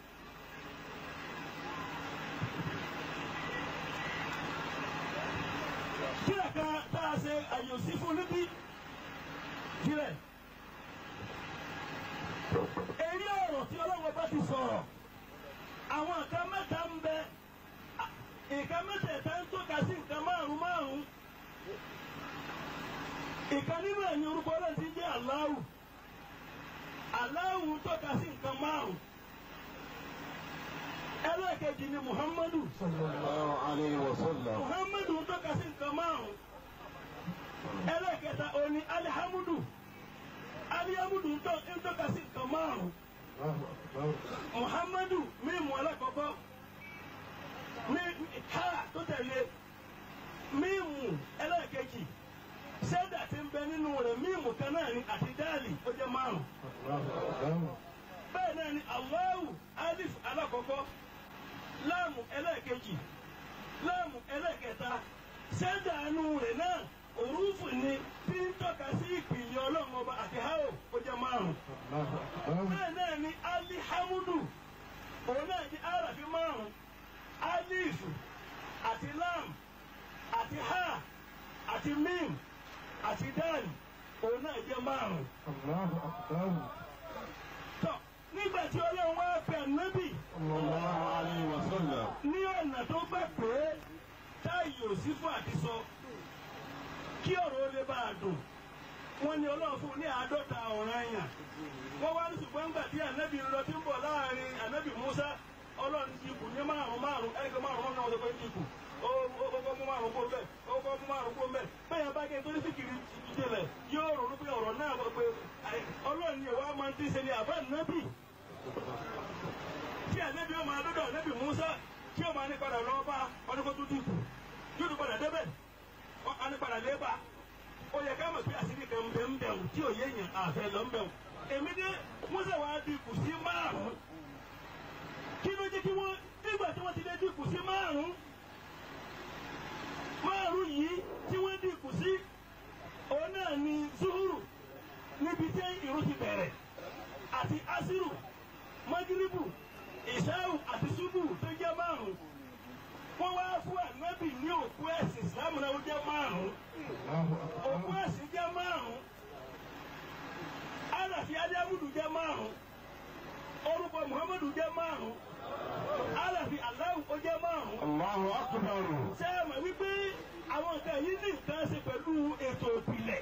kílẹ̀ kan tá a ṣe àyòsí fún níbí kílẹ̀. èyí ọ̀rọ̀ tí ọlọ́wọ́ bá ti sọ̀rọ̀ àwọn nǹkan mẹ́ta ń bẹ à, nǹkan mẹ́tẹ̀ẹ̀ta ń tọ́ka sí nǹkan márùn-ún márùn-ún. ìkan nínú ẹ̀yìn orúkọ náà ti jẹ́ Allahu Allahu tọ́ka sí nǹkan márùn-ún. ẹlẹ́ẹ̀kejì ni Muhammadu Sallallahu alayhi wa sallam. Muhammadu tọ́ka sí nǹkan márùn-ún. ẹlẹ́ẹ̀kẹta òní alihamudu alihamudu ń tọ́- ń tọ́ka sí nǹkan márùn-ún. Allahu Akbar. Muhammadu mímu alákọ̀ọ́kọ́ ní ká tó tẹ̀lé mímu ẹlẹ́ẹ̀kejì sẹ́dà tí ń bẹ nínú rẹ̀ mímu kan náà ni àti dáàlì ó jẹ́ márùn. Allahu Akbar. bẹ́ẹ̀ náà ni Allahu alif alákọ̀ọ́kọ́ láàmù ẹlẹ́ẹ̀kejì láàmù ẹlẹ́ẹ̀kẹta sẹ́dà nínú rẹ̀ náà òrùfù ni tí ń tọ́ka sí ìpìlẹ̀ ọlọ́run ọba àti háò ó jẹ́ márùn Allahu Akbar. bẹ́ẹ̀ náà ni alihamudu òun náà di arafi márùn alif àti lam àti ha àti mim àti dal òun náà jẹ́ márùn. Allahu Akbar. tọ́ nígbà tí ọlọ́run wá pè nábì Sallallahu alayhi wa sallam. ní ọ̀nà tó gbà pé táyì ò sí fún àtisọ kí ọ̀rọ̀ ó lè bá a dùn wọ́n ní ọlọ́run fún un ní àádọ́ta ọ̀ràn yàn wọ́n wá ní ṣùgbọ́n nígbà tí ànábì ń lọ tí ń bọ̀ láàrin ànábì Musa ọlọ́run ti kù ní márùn márùn ẹgbẹ́ márùn náà wọ́n sọ pé ti kù ó ó kọ́ mú márùn kó bẹ́ẹ̀ ó kọ́ mú márùn kó bẹ́ẹ̀ bẹ́ẹ̀ bá kẹ́ nítorí síkìrì ìjìnlẹ̀ yóò ronú pé ọ̀rọ̀ náà wọ́n pé ọlọ́run ni ìwà máa ń tí ń ṣe ní àbá nábì tí ànábì ó máa dọ́dọ̀ ànábì Musa tí ó máa ní padà lọ bá ọdún kó tún dìkù yóò tún padà débẹ̀ wọ́n ní padà lébà ó yẹ ká mọ̀ pé àṣírí kan bẹ̀ ń bẹ̀rù tí ò yé yẹn àfẹ́ lọ ń bẹ̀rù èmi dé Musa wàá dìkù sí márùn-ún kí ló jẹ́ kí wọ́n nígbà tí wọ́n ti lé dìkù sí márùn-ún márùn-ún yìí tí wọ́n dìkù sí òun náà ni zuhuru níbi tí ìrun ti bẹ̀rẹ̀ àti asiru magiribu ìṣáù àti ṣubú tó jẹ́ márùn-ún wọ́n wá fún ànábì ní òkú ẹ̀sìn ìsìlámù náà ó jẹ́ márùn-ún Allahu òkú Akbar. ẹ̀sìn jẹ́ márùn-ún àràfi adéhùdù jẹ́ márùn-ún orúkọ muhammadu jẹ́ márùn-ún àràfi aláwù ó jẹ́ márùn-ún Allahu Akbar. ṣé ẹ mọ̀ wípé àwọn nǹkan yìí ní nǹkan ṣe pẹ̀lú ètò ìpìlẹ̀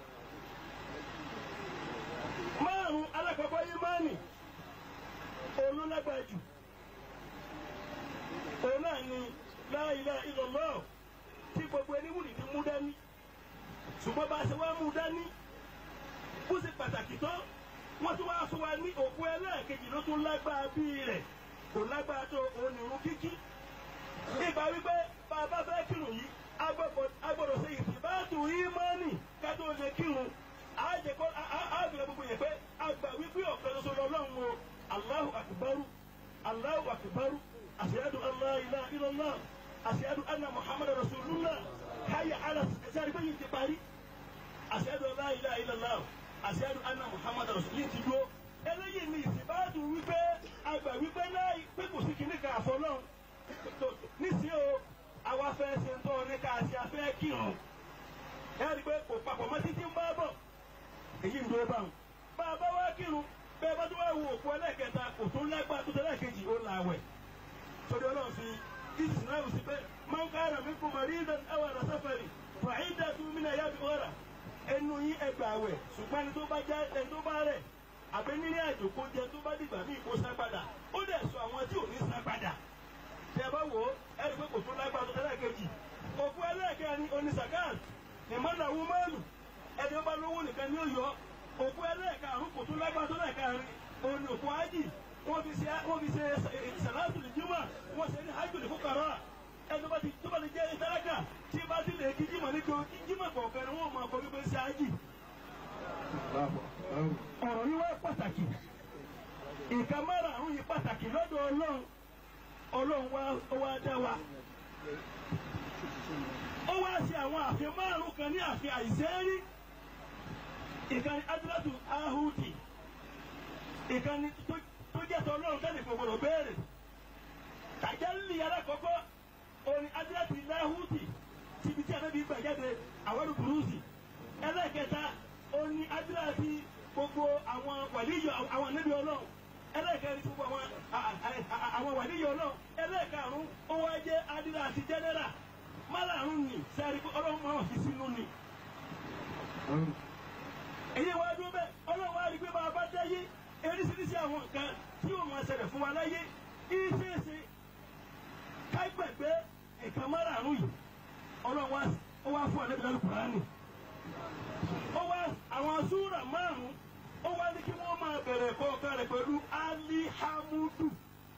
márùn-ún alákọ̀ọ́kọ́ yìí máa nì òun ló lágbára jù òun náà ni la ilaha illallah tí gbogbo ẹni wùdí ti mú dání ṣùgbọ́n bá a ṣe wá mú dání bó ṣe pàtàkì tó wọ́n tún wá fún wa ní òkú ẹlẹ́ẹ̀kejì ló tún lágbára bíi rẹ̀ kò lágbára tó òun nìrún kíkí ìgbà wípé bá a bá fẹ́ kírun yìí a gbọ́dọ̀ a gbọ́dọ̀ ṣe ìsìbáàtù ìmánì ká tó lè kírun a jẹ kó a a a gbọ́dọ̀ gbogbo yẹn pé a gbà wípé ọ̀kan ṣoṣo lọ́lọ́run o Allahu akbaru Allahu akbaru ashhadu an la ilaha illallah ashhadu anna muhammadar rasulullah hayya ala sẹ́ni pé yìí ti parí ashhadu an la ilaha illallah ashhadu anna muhammadar rasulullah yìí ti dúró eléyìí ni ìsìbáàtù wípé a gbà wípé náà pé kò sí kíní kan àfọlọ́run nísìnyí o àwa fẹ́ ṣe ń tọ́ ní ká ṣe afẹ́ kírun ẹ rí i pé kò papọ̀ mọ́ títí ń bá bọ̀ èyí ń dúró báwọn bá a bá wá kírun bẹ́ẹ̀ bá tó wá wo òkú ẹlẹ́kẹta kò tó lágbá tó tẹ́lẹ̀ kejì ó là wẹ̀ sọdọ̀ ọlọ́run fi ìsì náà sí pé máa ń kára mi kò mọ̀rí ìdán ẹwà rẹ̀ sáfẹ̀rì fàáìdà tó mí náà yá bí wọ́rà ẹnu yín ẹgbà àwẹ̀ ṣùgbọ́n ẹni tó bá já ẹni tó bá rẹ̀ àbẹ nílé àjò kó jẹ tó bá dìgbà míì kó san padà ó dẹ̀ sọ àwọn tí ò ní san padà tí ẹ bá wò ó ẹ rí i pé kò tó lágbára tó tẹ́lẹ̀ kejì òkú ẹlẹ́ẹ̀kẹrin onísàkáàt ìmọ̀nàwó mẹ́lù ẹni ó bá lówó nìkan ni ó yọ òkú ẹlẹ́ẹ̀karùn kò tó lágbára tó lẹ́ẹ̀karin òní òkú ájì wọ́n fi ṣe wọ́n fi ṣe sàlátù lè jímọ̀ wọ́n ṣe ní hajj lè fúkàrà ẹni tó bá ti tó bá ti jẹ́ ìtàlákà tí bá ti lè kí jímọ̀ ní kí jímọ̀ kọ̀ọ̀kan ni wọ́n máa kọ́ wípé ṣe ájì ọ̀rọ̀ yìí wá pàtàkì nǹkan márùn-ún yìí pàtàkì lọ́dọ̀ ọlọ́run ọlọ́run wá ó wá dá wa ó wá ṣe àwọn àfin márùn-ún kan ní àfin àìsẹ́rí ìkànnì adúlátù ahudi ìkànnì tó jẹ́ tọ́ ọlọ́run kẹ́lẹ̀ kò gbọdọ̀ béèrè tàjálì alákọ̀ọ́kọ́ orin adúlátù ahudi tíbi tí a náà bí gbà jáde àwọn burúkú ẹlẹ́kẹta oní adúláti gbogbo àwọn wàlíyọ àwọn níbi ọlọ́run ẹlẹ́kẹrin tí gbogbo àwọn àwọn wàlíyọ ọlọ́run ẹlẹ́karùn ó wá jẹ́ adúláti jẹ́nẹ́rà márààrún ni sẹ́ẹ̀rì pé ọlọ́run máa fi sínú ni. èyí wá dúró bẹ́ẹ̀ ọlọ́run wá rí pé bá a bá dáyé eríṣiríṣi àwọn nǹkan tí yóò máa ṣẹlẹ̀ fún wa láyé ìṣeéṣe kágbẹ̀gbẹ́ nǹkan márààrún yìí ọlọ́run wá fún àlẹ́ ìlànà kùránì ó wá àwọn súrà márùn ó wá ní kí wọ́n máa bẹ̀rẹ̀ kọ̀ọ̀kan rẹ̀ pẹ̀lú alihamudu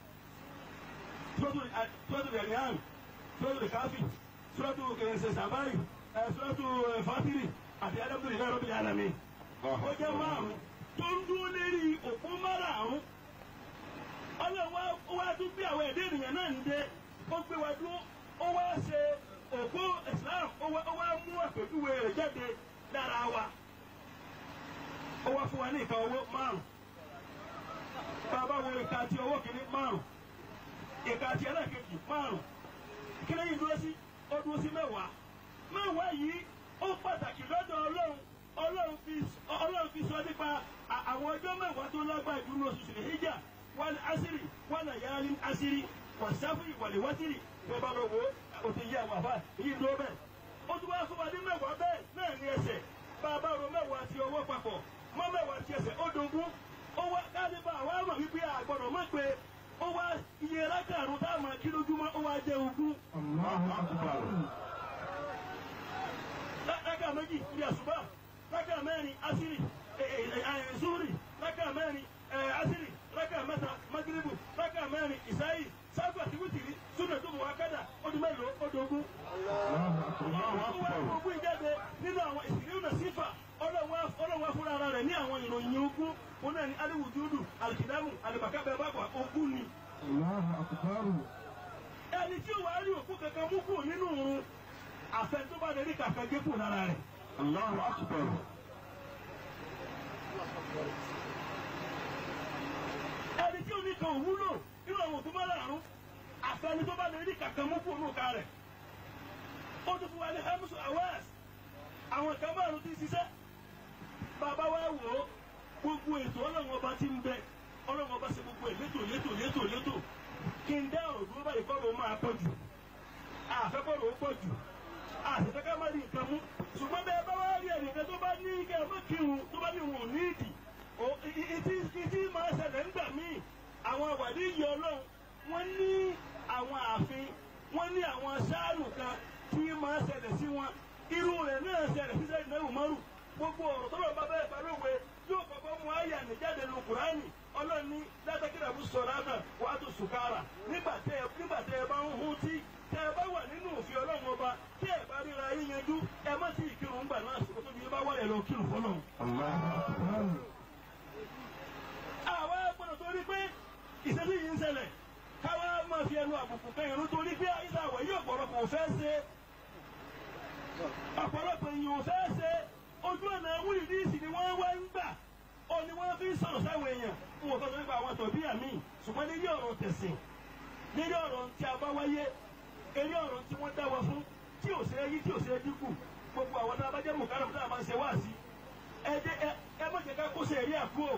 sọ́tò rẹ̀ rìhàn sọ́tò rẹ̀ káfí sọ́tò kẹsẹ̀ sàbárì sọ́tò fátírì àti adábùdó ìlànà rọ́bì alami ó jẹ́ márùn tó ń dúró lérí òpó márùn ọlọ́run ó wá tún bí àwọn ẹ̀dẹ́ ènìyàn náà ń dé ó gbé wa dúró ó wá ṣe òpó Islam ó wá mú àpèjúwe rẹ̀ jáde lára wa ó wá fún wa ní ìka owó márùn bàbá wo ìka àti owó kìíní márùn ìka àti ẹlẹ́kejì márùn kíni yìí dúró sí ó dúró sí mẹ́wàá mẹ́wàá yìí ó pàtàkì lọ́dọ̀ ọlọ́run ọlọ́run fi ọlọ́run fi sọ nípa àwọn ọjọ́ mẹ́wàá tó lágbára ìdúró oṣù sílẹ̀ hijja wal asiri wal yalin asiri wàsáfì wàlíwátìrì tó bá lọ wò ó ti yí àwọn àbá yìí dúró bẹ́ẹ̀ ó tún wá fún wa ní mẹ́wàá bẹ́ẹ̀ náà ní ẹsẹ̀ bá a bá ro mẹ́wàá ti ọwọ́ papọ̀ mọ́ mẹ́wàá ti ẹsẹ̀ ó dogun ó wá káàdì bá àwa mọ̀ wípé àgbọ̀dọ̀ mọ̀ pé ó wá iye lákàrún tá a máa kí lójúmọ́ ó wá jẹ́ ogún. lákà méjì ní àṣùbà lákà mẹ́rin asiri zuri lákà mẹ́rin asiri lákà mẹ́ta magiribu lákà mẹ́rin ìsáyì sábà tí wítìrí súnà tó mọ̀ wá kádà ó di mélòó ó dogun. ó wá ogún ìjáde nínú àwọn ìsìnkú náà sífà ọlọ́wọ́ fúnra ara rẹ̀ ní àwọn ìròyìn ogún wọn náà ní aliwujudu alikidamu alibakabẹ bàbà ogún ni. ẹni tí ó wàá rí òkú kankan mú kù nínú òun àfẹ tó bá lè kàkà gé kù lára rẹ̀. Allahu akbar. ẹni tí ó ní kan òwúlò nínú àwọn òkú márààrún àfẹni tó bá lè rí kàkà mú kù nínú ká rẹ̀. ó tún fún wa ní hamisu awas àwọn kan márùn ti ṣiṣẹ́ bàbá wa wò ó gbogbo ètò ọlọ́run ọba ti ń bẹ ọlọ́run ọba ṣe gbogbo ẹ̀ létò létò létò létò kí n dá ọ̀rọ̀ dúró báyìí kọ́rọ̀ máa pọ̀ jù àfẹ́kọ̀rọ̀ ó pọ̀ jù àṣìṣe ká má rí nǹkan mú ṣùgbọ́n bẹ́ẹ̀ bá wá rí ẹnìkan tó bá ní kẹ́ ẹ má kírun tó bá ní wọn ò ní ìdì ìtì máa ṣẹlẹ̀ ńgbà míì àwọn àwàdí yìí ọlọ́run wọ́n ní àwọn ààfin wọ́n ní àwọn sáàlù kan tí máa ṣẹlẹ̀ sí wọn irú rẹ̀ náà ṣẹlẹ̀ sí sẹ́yìn náà márùn gbogbo ọ̀rọ̀ tó lọ bá bẹ́ẹ̀ bá lówe yóò kọ́kọ́ mú àyà nìjáde lu kùránì ọlọ́ni látàkìrà bú sọ̀rọ̀ àná wàá tó sùkárà nígbà tẹ́ ẹ bá ń hu tí tẹ́ ẹ bá wà nínú òfin ọlọ́run ọba tí ẹ bá ríra yín yanjú ẹ má tí ì kírun gbà náà sọ̀rọ̀ tóbi yín bá wà ẹ lọ kírun fọlọ́run. àwa gbọ́dọ̀ torí pé ìṣẹ́jú yìí ń ṣẹlẹ̀ káwa máa fi ẹnu àbùkù kan ìrún torí pé àyíṣà àwọ̀ yìí ọ̀pọ̀lọpọ̀ ò fẹ́ ṣe ọ̀pọ̀lọpọ̀ èèyàn ò fẹ́ ṣe ojú ọ̀nà wúlìdíìsì ni wọ́n wá ń gbà ó ní wọ́n fi ń sọ̀rọ̀ sáwọn èèyàn fún òfin nípa àwọn tòbí àmì ṣùgbọ́n nílé ọ̀rọ̀ tẹ̀sìn nílé ọ̀rọ̀ tí a bá wáyé eré ọ̀rọ̀ tí wọ́n dá wa fún tí ò ṣe é yí tí ò ṣe é dínkù gbogbo àwọn tá a bá jẹ́ mùkárà tá a máa ń ṣe wá sí ẹ jẹ́ ẹ ẹ má jẹ́ ká kó ṣe ẹ̀rí àkúò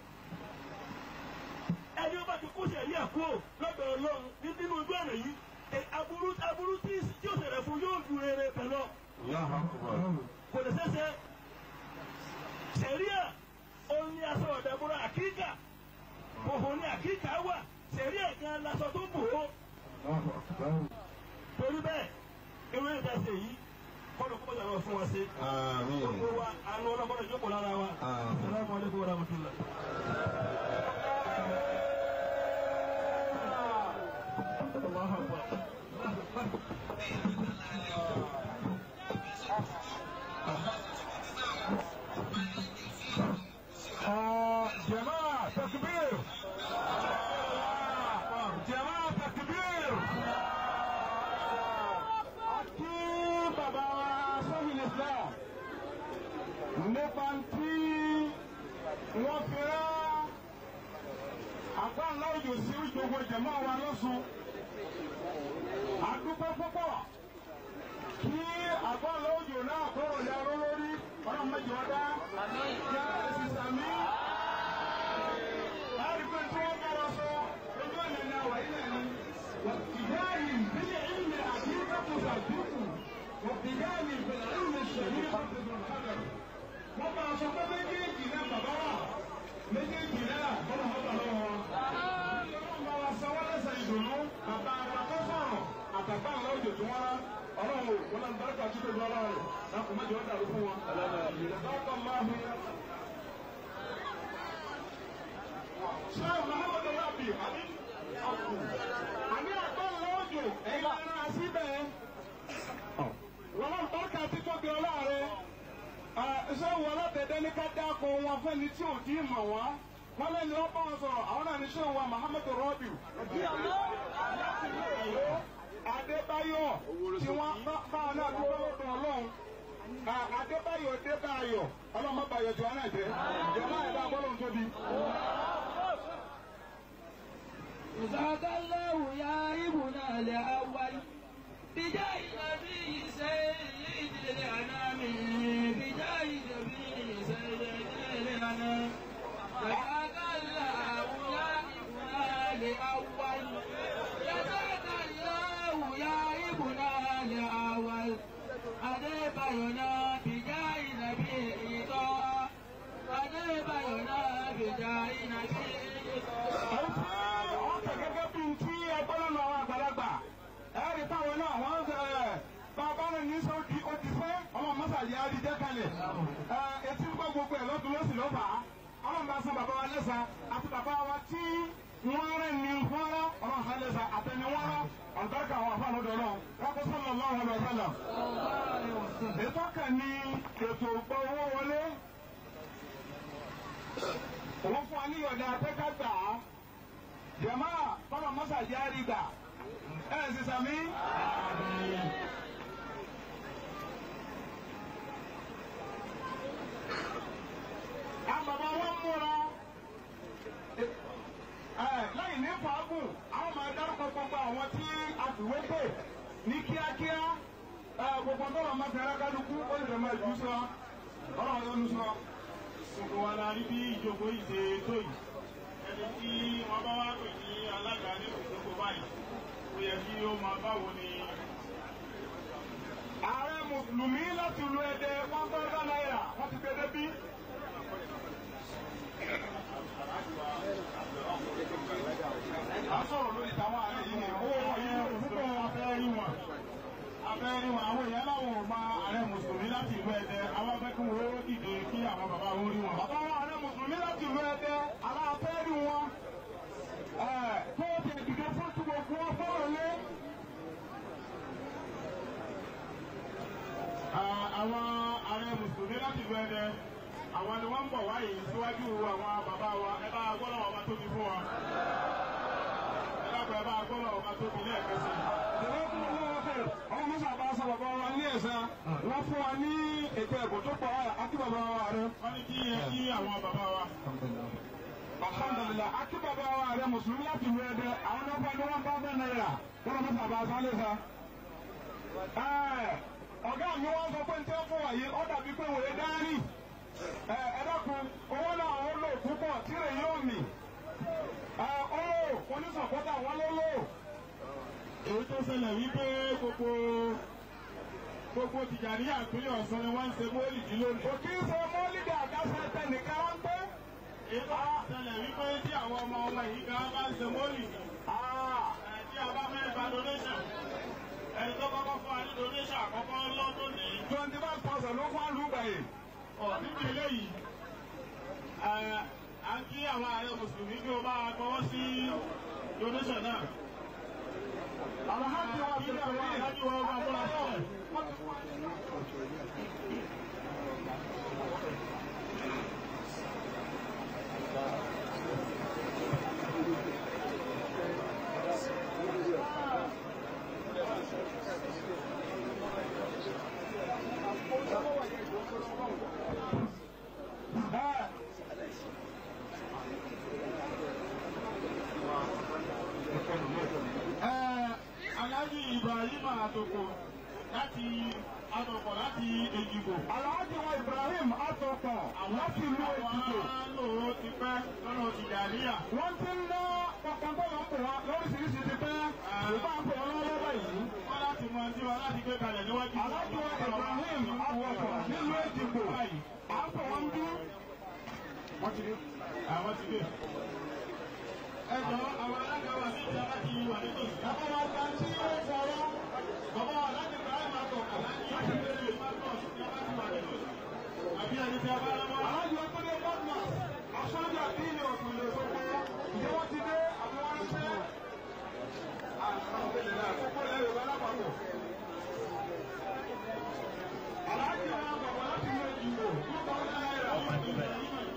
ẹni ó bá ti kó ṣe ẹ̀rí àkúò lọ́dọ̀ ọlọ́run nínú ojú ọ̀nà yìí aburú aburú tí ó ṣẹlẹ̀ fún yóò ju rere pẹ̀lú Allahu akbar. kò lè ṣeéṣe àkíkà wà sẹ̀rí ẹ̀kan lasọ tó bò ó Allahu akbar. torí bẹ́ẹ̀ ewé ìdásẹ̀ yìí kọ́nù kó yàrá fún wa ṣe. Àmín. gbogbo wa àánú ọlọ́gbọ́dọ̀ jókòó lára wa. Àmín. salamu alaykum wa rahmatulah. Allahu akbar. آه، جماعة تكبير جماعة تكبير أكيد بابا سهل الإسلام nípa tí wọ́n fi rán àgbáńlá òjò sí gbogbo jẹ̀mọ́ wa lọ́sùn. àdúgbò púpọ̀ kí àgbáńlá òjò náà kọ̀rọ̀ ya ró lórí ọ̀rọ̀ méjì ọ̀dá yá ẹ̀sìn sàmí. láti pé tí wọ́n bá wa sọ ojú ọ̀nà ní àwà ilẹ̀ ni. wàtìgáàlì bílẹ̀ ìlẹ̀ àdínkù sàdúkù wàtìgáàlì bílẹ̀ ìlẹ̀ ṣẹ̀lẹ̀ wọ́n bá aṣọ pé méjèèjì náà bàbá wà méjèèjì náà bọ́lá wọn bá lọ́wọ́ wọn. wọ́n bá wa sanwó lẹ́sẹ̀ ìdùnnú bàbá wa tó sọ̀rọ̀ àtàgbà ńlá òjò tí wọ́n rá ọlọ́run ò wọ́n náà bárúkà tó tóbi ọlọ́run rẹ̀ láti má jẹ́ ọ́ dàrú fún wọn. ìrẹ̀bá máa fi. ṣé muhammadu rabi àbí àní àgbà ńlá òjò ẹ̀yin lára síbẹ̀ wọ́n náà bárúkà tó tóbi ọlọ́run rẹ̀ ṣé wọn látẹ̀dẹ́ ní ká dáko wọn fẹ́ni tí ò tí ì mọ̀ wá wọn lẹ́nu wọn bá wọn sọ̀rọ̀ àwọn náà ní ṣé wọn Muhammadu Rabiu. Adébáyọ̀ tí wọ́n bá wọn náà dúró lọ́dọ̀ Ọlọ́run Adébáyọ̀ Adébáyọ̀ ọlọ́mọ báyọ̀ tí wọn náà jẹ́ jẹ́mọ́ ẹ̀dá bọ́lọ̀ tóbi. جزاك الله يا ابن الأول بجاه النبي سيد الأنام بجاه النبي سيد الأنام جزاك الله يا ابن الأول جزاك الله يا ابن الأول أدبرنا بجاه النبي طه أدبرنا بجاه النبي طه ọ̀tẹ̀ gẹ́gẹ́ bí n tí ẹgbẹ́ lọ́nà àwọn àgbàlagbà ẹ̀rí táwọn náà wọ́n ń sẹ̀ bàbá rẹ̀ ní sọ di odi fẹ́ ọmọ mọ́sàlì àdìjẹ́ kalẹ̀ etí ń gbọ́ gbogbo ẹ̀ lọ́dún lọ́sì lọ́fà ọmọ bá san bàbá wa lẹ́sà àti bàbá wa tí wọ́n rẹ̀ ní fọ́nrán ọmọ sàn lẹ́sà àtẹni wọ́n rán ọ̀dọ́kà àwọn afáàlódò náà wọ́n kó sọ́nà lọ́wọ́ lọ sọ́nà. ètò kan ní ètò ìgbọ́ owó wọlé òun fún wa ní ìyọ̀dà akẹ́kọ̀ọ́ jama kọlọ mọsa jaari gbà ẹ ẹ sisan mi. àbàbà wọn múra ẹ lẹ́yìn ní fàágùn àwọn máa dárúkọ gbogbo àwọn tí a fìwé pè ní kíákíá ẹ gbogbo tọrọ máa fi arákàlùkù ó lè máa jù sọ ọ̀rọ̀ yóò nu sọ. gbogbo wa la rí bí ìjókòó yìí ṣe tó yìí ẹni tí wọ́n bá wá pè ní alága nínú ìjókòó báyìí ó yẹ kí ó máa báwo ni ààrẹ mùsùlùmí láti lu ẹdẹ one thousand naira wọ́n ti gbé débí. a sọ̀rọ̀ lórí tàwọn ààrẹ yìí ni owó wọn yìí púpọ̀ abẹ́rẹ́ wọn abẹ́rẹ́ wọn àwọn èèyàn láwọn ò máa ààrẹ mùsùlùmí láti ìlú ẹdẹ àwọn afẹ́kùn wo dìde kí àwọn bàbá wọn rí wọn. bàbá wọn ààrẹ mùsùlùmí láti ìlú ẹdẹ aláfẹ́rí wọn tó ti dìde fún tí gbogbo wọn fọ́rọ̀ lé. àwọn ààrẹ mùsùlùmí láti ìlú ẹdẹ àwọn ni wọ́n ń bọ̀ wáyé síwájú àwọn bàbá wa ẹ bá gbọ́dọ̀ ọba tóbi fún wa ẹ dákun ẹ bá gbọ́dọ̀ ọba tóbi lẹ́ẹ̀kan sí i. Ìjọba kúrò ní wọn fẹ́. Ọmọ Musa bá sọ bàbá wa ní ẹ̀sán. Wọ́n fún wa ní ètò ẹ̀kọ́ tó pọ̀ àti bàbá wa rẹ̀. wọ́n ní kí ẹ kí àwọn bàbá wa. Alhamdulilah, àti bàbá wa rẹ̀ Mùsùlùmí láti lu ẹ̀dẹ̀. Àwọn náà fọ́ ní wọ́n bá fẹ́ náírà. Wọ́n Musa bá sọ lé sa. Ọ̀gá mi wọ́n sọ pé ń tẹ́ fún wa yìí, ó dàbí pé wòye dárì. Ẹ dákun, owó náà ó lò púpọ̀ tí rè yóò mì. Ó onísọ̀kọ́tà wọn ló lò. èyí tó ṣẹlẹ̀ wípé gbogbo gbogbo tìjàníyà ìpínlẹ̀ Ọ̀ṣun ni wọ́n ń ṣe mọ́lìdì lónìí. kò kí ń ṣe mọ́lídìí àdáṣe tẹnìkan wọ́n pé ètò ìṣẹ̀lẹ̀ wípé tí àwọn ọmọ ọmọ yìí gan bá ń ṣe mọ́lì ẹ̀ tí a bá mẹ́rin gba donation ẹni tó kọ́kọ́ fún wa ní donation àkọ́kọ́ lọ́dún ní twenty five thousand ló fún àlùbà yìí. ọ̀ níbi eléyìí ẹ̀ à ń kí àwọn ààrẹ mùsùlùmí kí o bá wa gbọ́wọ́ sí donation náà. alhaji wa kí àwọn alájú wa bá múra sílẹ̀. Aláàjì Ibrahim Àtòkò láti Àtòkò láti Èjìgbò. alhaji wa ibrahim atọkọ láti ìlú èjìgbò. Àwọn lòó ti pẹ́ lọ́nà Tìjàníyà. wọ́n ti ń ná kankan tó lọ ń pè wọ́n lóríṣiríṣi ti pẹ́. ìbá ń pè wọ́n lọ́wọ́ báyìí. Wọ́n láti mọ tí wọn láti gbé kalẹ̀ níwájú. alhaji wa ibrahim atọkọ nílùú èjìgbò. à ń pè wọ́n bí. wọ́n ti dé. Àwọn ti dé. Ẹ jọ àwọn alága wa sí ìjà láti wà nítòsí. bàbá wa gba tí ó sọ̀rọ̀. Bàbá wa láti Ibrahim Àtòkò láti Ìjàníyà Ìbátan sí ìjà láti wà nítòsí. Àbí ẹni tí a bá lọ́wọ́. alhaji wa tó dé bọ́ọ̀nà. aṣáájú àdínì ọ̀sùn lè sọ pé ìjẹ́ wọ́n ti dé àbí wọ́n ń ṣe. àkókò lẹ́yìn ìwé alápapọ̀. alhaji wa bàbá láti ilé ìjìnbó. nípa ọ̀la náírà.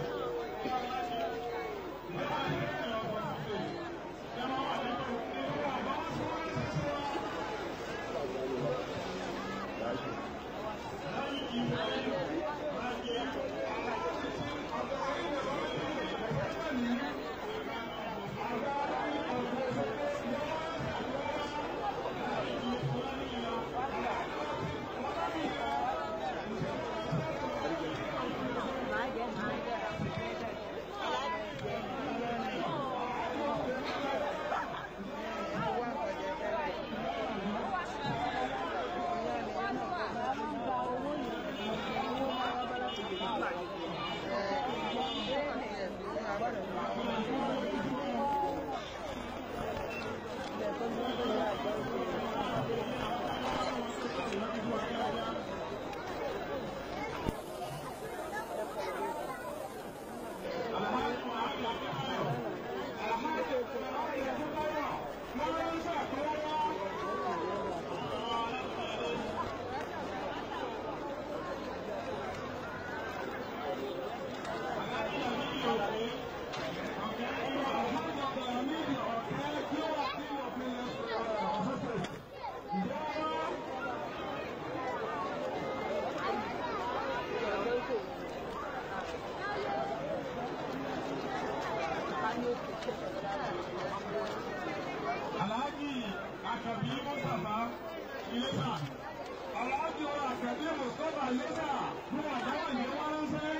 Alhaji Akabi Mustapha Ilesa. Aláàjì wa àkàdé Mùsùlùmá Lẹ́sà fún àdáwà ní wọ́n ránṣẹ́.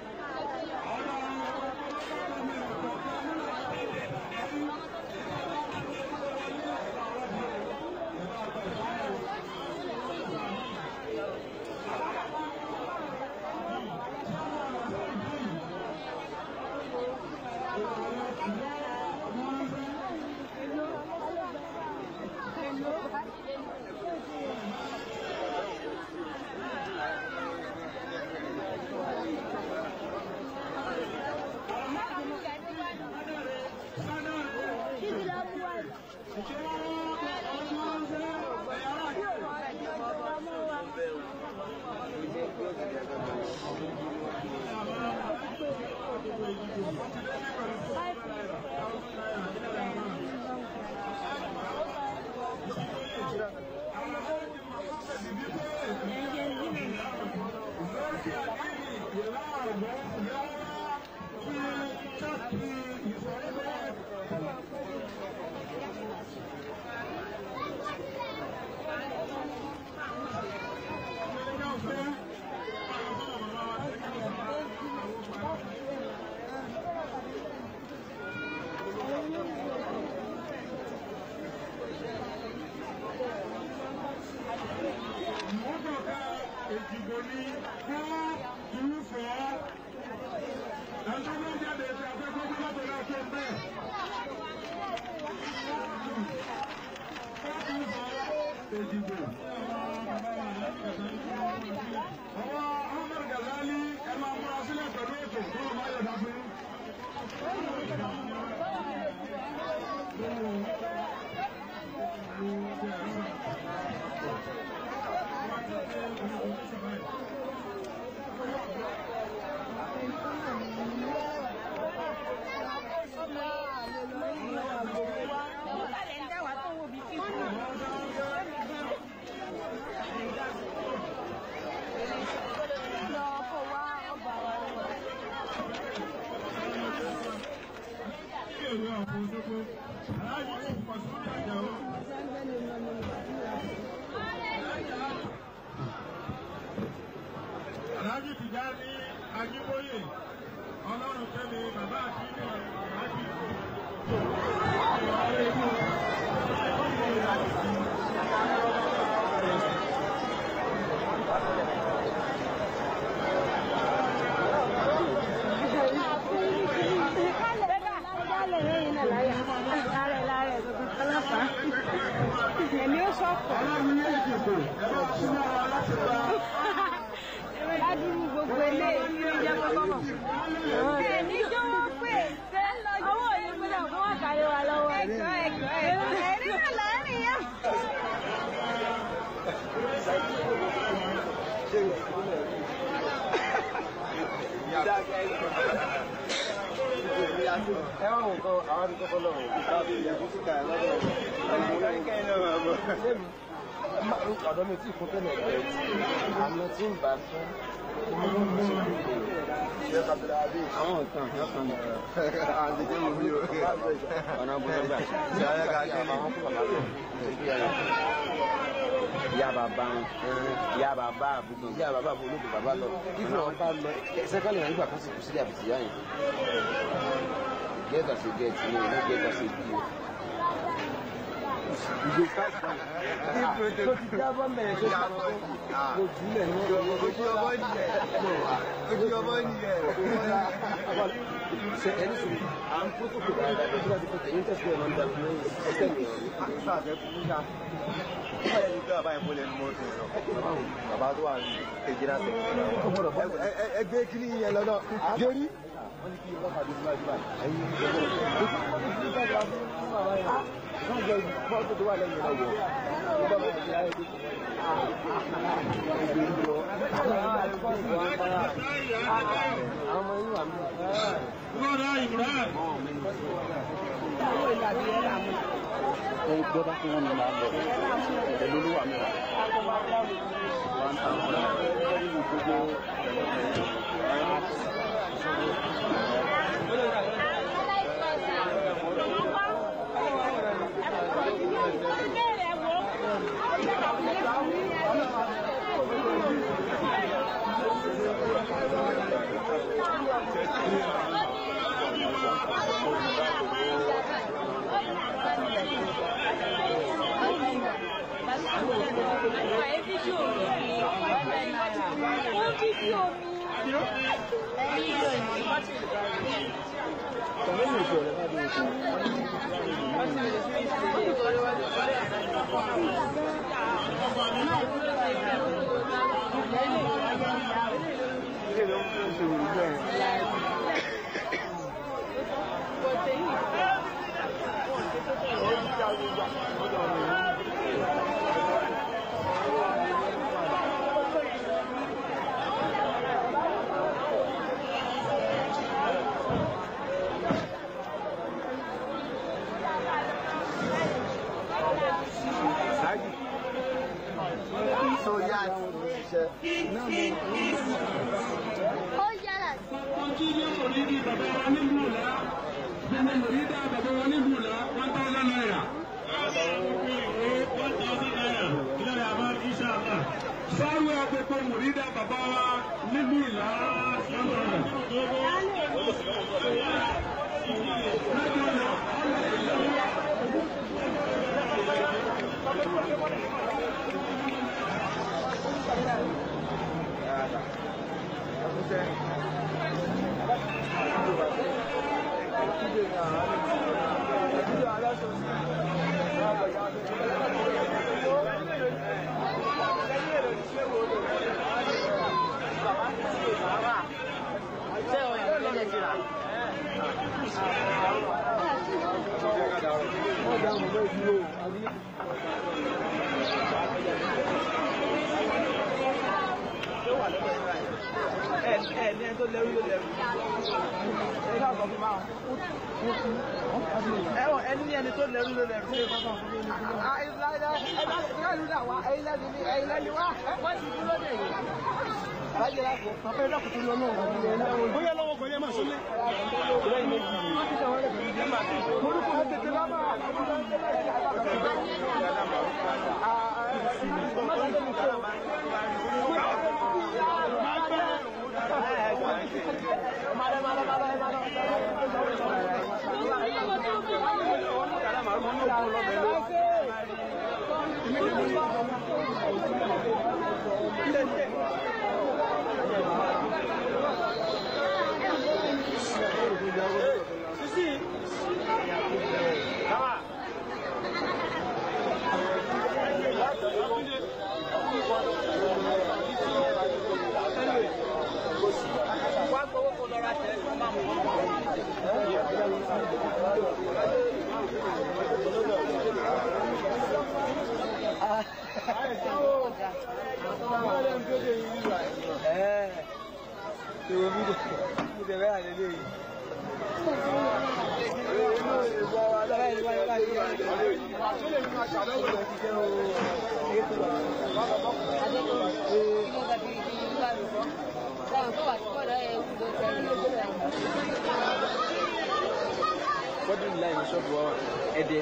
Ọ̀dà àwọn ọlọ́pàá mi ọ̀pọ̀ kan nínú àtẹ̀lẹ̀ ẹ̀rí. Èjìgbò ni fún irúfẹ́ ẹjọ́ méjì aláàjì kò pọ̀ sí ìtajà o. aláàjì tìjà ní ajíbóyè ọlọ́run kẹ́mi bàbá àti inú aláàjì. Èmi ó sọ̀kọ̀. ọlọ́run ní ìdìbò ẹ bá súnmọ́ wa láti gba Ládùúgbò gbogbo eléyìí ló jẹ́ kọ́kọ́ mọ̀. Èmi jọ̀wọ́ pé owó òye gbọ́dọ̀ fún àkàrẹ wa lọ́wọ́. Ẹ̀jọ̀ ẹ̀jọ̀ ẹ̀jọ̀ ẹ̀rí náà láàrin yá. ẹ wá wọn kọ àwọn àti kọkọ lọ láti ilẹ̀ kó síta ẹ lọ́dọ̀ ọ̀dọ́ mi tí kún tẹ́lẹ̀ ẹ̀ àmì tí ń bá fún àwọn nǹkan ọ̀kan àti jẹ́ mo bí o ọ̀nà bọ́lá gbà tí a yẹ ká kí àwọn kó bàbá lọ ìyá bàbá ìyá bàbá àbúgbò ìyá bàbá àbúgbò olóògbé bàbá lọ ìfún ọba lọ sẹ́kálì náà nígbà kan sì kù sílẹ̀ àbùsí yáyìn get as a get no no get as a do. Ìgbè káàkiri tó ti jábọ́ mẹ́rin tó ti jábọ́ kò jùlẹ̀ ní wọ́n lọ́wọ́. Ojú ọmọ nìyẹn. Ojú ọmọ nìyẹn. Ṣé ẹni sùn à ń kó sókè dáadáa tó bá ti pèsè ní tẹ̀síwẹ̀ máa ń dà fún ẹsẹ̀ mi. Sáàfẹ́ fún yá. Báyọ̀ ní pé bàbá yẹn mo lè mú ọtí sọ. Bàbá tó wà ní kejì náà tẹ̀. Ẹgbẹ́ kiri yẹn lọ́dọ̀. Gérí wọ́n ní kí ọlọ́pàá dé síwájú báyìí. wọ́n jẹ́ fọ́tò tó wà lẹ́yìn náà wọ̀. nígbà wọn ti ayé dé. àwọn ọmọ inú àmì. Lọ́dọ̀ Ibrahim. ẹ gbọ́dọ̀ fún wọn ní máa lọ pẹ̀lú olúwa mi. wọ́n ta ọ̀la gbogbo so yá àti ṣiṣẹ́. Ó yára sí. Kí ni mòrídì bàbá wa nílùú là? Gbogbo mòrídà bàbá wa nílùú là one thousand naira. One thousand naira. Ilé rẹ̀ àbá iṣẹ́ àbá. Sáwọ́ gbogbo mòrídà bàbá wa nílùú là one thousand. ẹ̀wọ̀n ẹni ní ẹni tó lẹ́rú ló lẹ́rú. ìlànà ẹ̀dá ìlànà wà ẹ̀yin lẹ́nu ní ẹ̀yin lẹ́nu wá wọ́n ti dúró dè yìí. bóyá lọ́wọ́ kò yẹ máa sọ́lé. Bọ́dún ìlà ìlú ṣọ́ọ̀bù wa ẹ̀dẹ̀.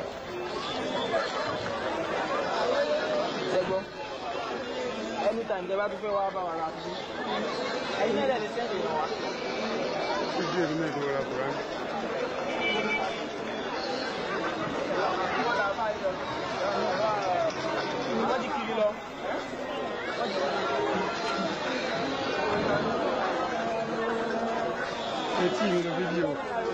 Ṣẹ́gbọ́n. Anytime tẹ bá tún fẹ́ wá bá wa ra tuntun. Ẹyin náà lè sẹ́ẹ̀dì náà wá. Ojú èmi náà ti wọra kùrán. Wọ́n ti kiri lọ. Etí mi ló fídíò.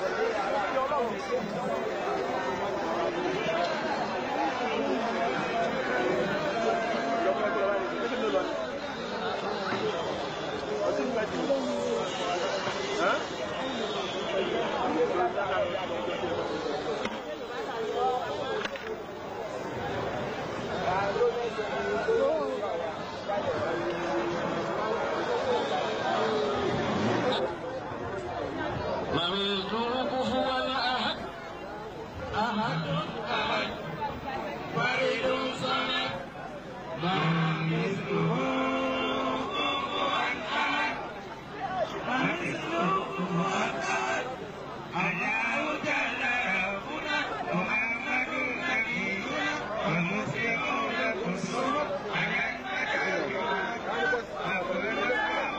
مميزه كفوا أحد أحد أحد فرد صمد ما مثله كفوا أحد ما مثله كفوا أحد الله جل ربنا محمد نبينا والمسلمون كلهم على النجاة فقل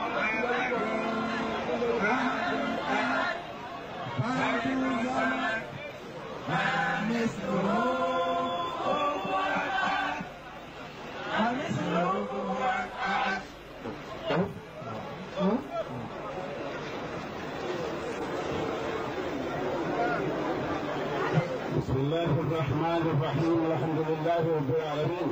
بسم الله الرحمن الرحيم الحمد لله رب العالمين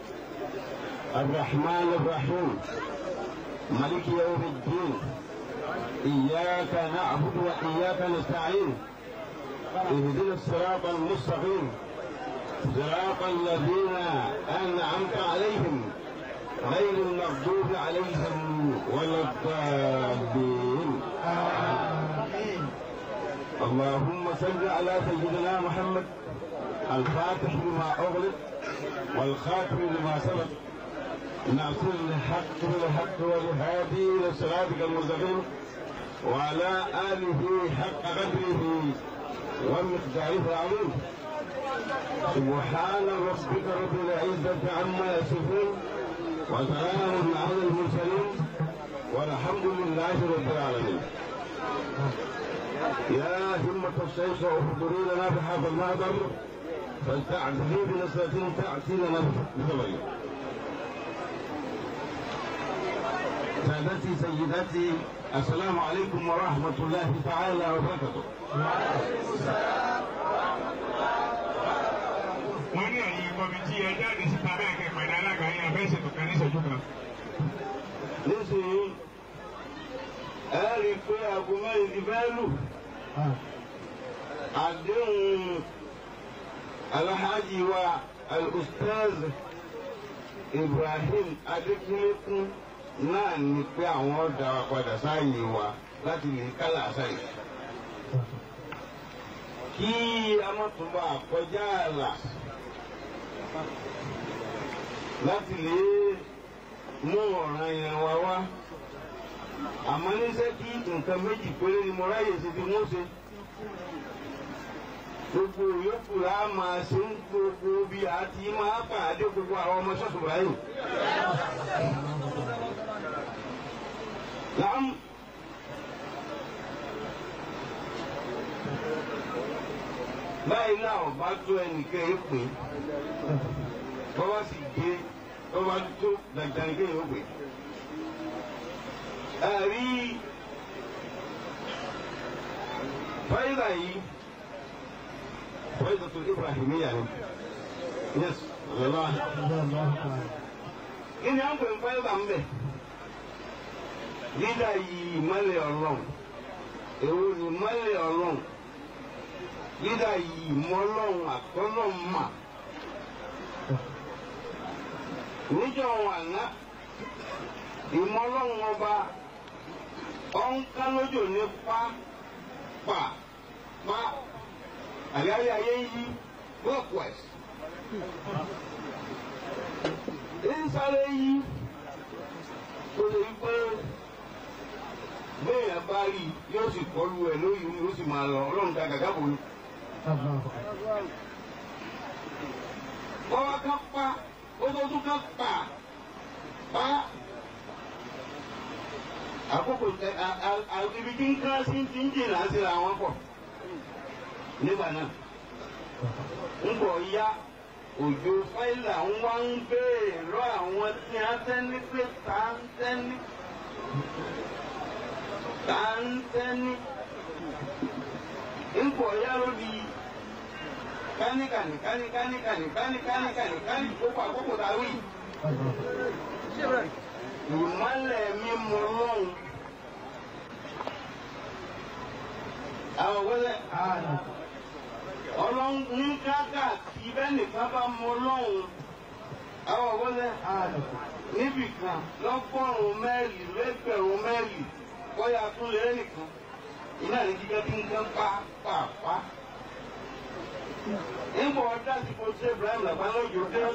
الرحمن الرحيم ملك يوم الدين إياك نعبد وإياك نستعين اهدنا الصراط المستقيم صراط الذين أنعمت عليهم غير المغضوب عليهم ولا الضالين اللهم صل على سيدنا محمد الفاتح لما أغلق والخاتم لما سبق ناصر الحق بالحق والهادي إلى صراطك المستقيم وعلى آله حق قدره ومقداره العظيم سبحان ربك رب العزة عما يصفون وسلام على المرسلين والحمد لله رب العالمين يا همة الشيخ احضروا لنا بهذا المهدر فلتعتذي بنصرة تأتي لنا بخبر سادتي سيداتي السلام عليكم ورحمة الله تعالى وبركاته wọ́n ní ẹ̀yin kọ́mítì ẹ jáde síta bẹ́ẹ̀ kẹ́ pẹ̀lú alága yẹn abẹ́ ṣètò kan ní ìṣẹ́jú kan. nísìnyí ẹ rí i pé aago mẹ́rin ti fẹ́ lù àdéhùn alhaji wa al-ustaz ibrahim adékúnlékún náà ní pé àwọn ọ̀dà wa padà sáàyè wa láti lè kálá sáyè. kí a má tún bá kọjá àlà láti lè mú ọ̀ràn yẹn wá wá àmọ́ níṣẹ́ kí nǹkan méjì péré ni mo ráyè ṣe ti mú ṣe gbogbo yòókù la máa ṣe ń gbogbo bí a ti máa pàdé gbogbo àwọn ọmọ ṣọ́ọ̀ṣì báyìí. Naam. báyìí náà ọba tó ẹnìkan yìí pè é bọ́wọ́ sì gbé bọ́wọ́ tó dandanìkan yìí ó pè é. ẹ̀rí fáyidà yìí fáyidà tó Ibrahimiyya ni yes ọ̀lọ́lá kí ni à ń pè ń fáyidà ń bẹ̀ dídá yìí ìmọ̀lẹ̀ ọlọ́run èwo ni ìmọ̀lẹ̀ ọlọ́run dídá yìí mọ́lọ́run àtọ́lọ́run mà níjọ́ àná ìmọ̀lọ́run ọba ọ̀nká lójó ní pa pa pa àyáyé ayé yí clockwise ìsáré yí tó lè gbé bẹ́ẹ̀ bá rí yóò sì kọlu ẹ̀ lóyún yóò sì máa lọ ọlọ́run ta gàgà bò ní. Bọ́wá ká pa, ó tó tún ká pa, pa. Àkókò tẹ ibi tí ń ká sí ti ń jìnnà síra wọn pọ̀. Nígbà náà, ń bọ̀ ya òjò fáìlà ń wá ń béèrè lọ àwọn tí a tẹ́ni pé ta ń tẹ́ni. Ta ń tẹ́ni. ń bọ̀ ya lórí kánikàní kánikàní kánikàní kánikàní káni gbogbo àkókò tá a wí. ìmọ̀lẹ̀ mi mọ lọ́hùn. àwọn wọlé ọlọ́run ní káàkà kí bẹ́ẹ̀ nìkan bá mọ lọ́hùn. àwọn wọlé níbì kan lọ́gọ́rùn-ún mẹ́rì lẹ́gbẹ̀rún mẹ́rì bóyá tún lé nìkan iná ní kíkẹ́ tí ń kán pa pa pa nígbà ọjà tí kò ṣe Ibrahim làbá lọ́jọ́ dé.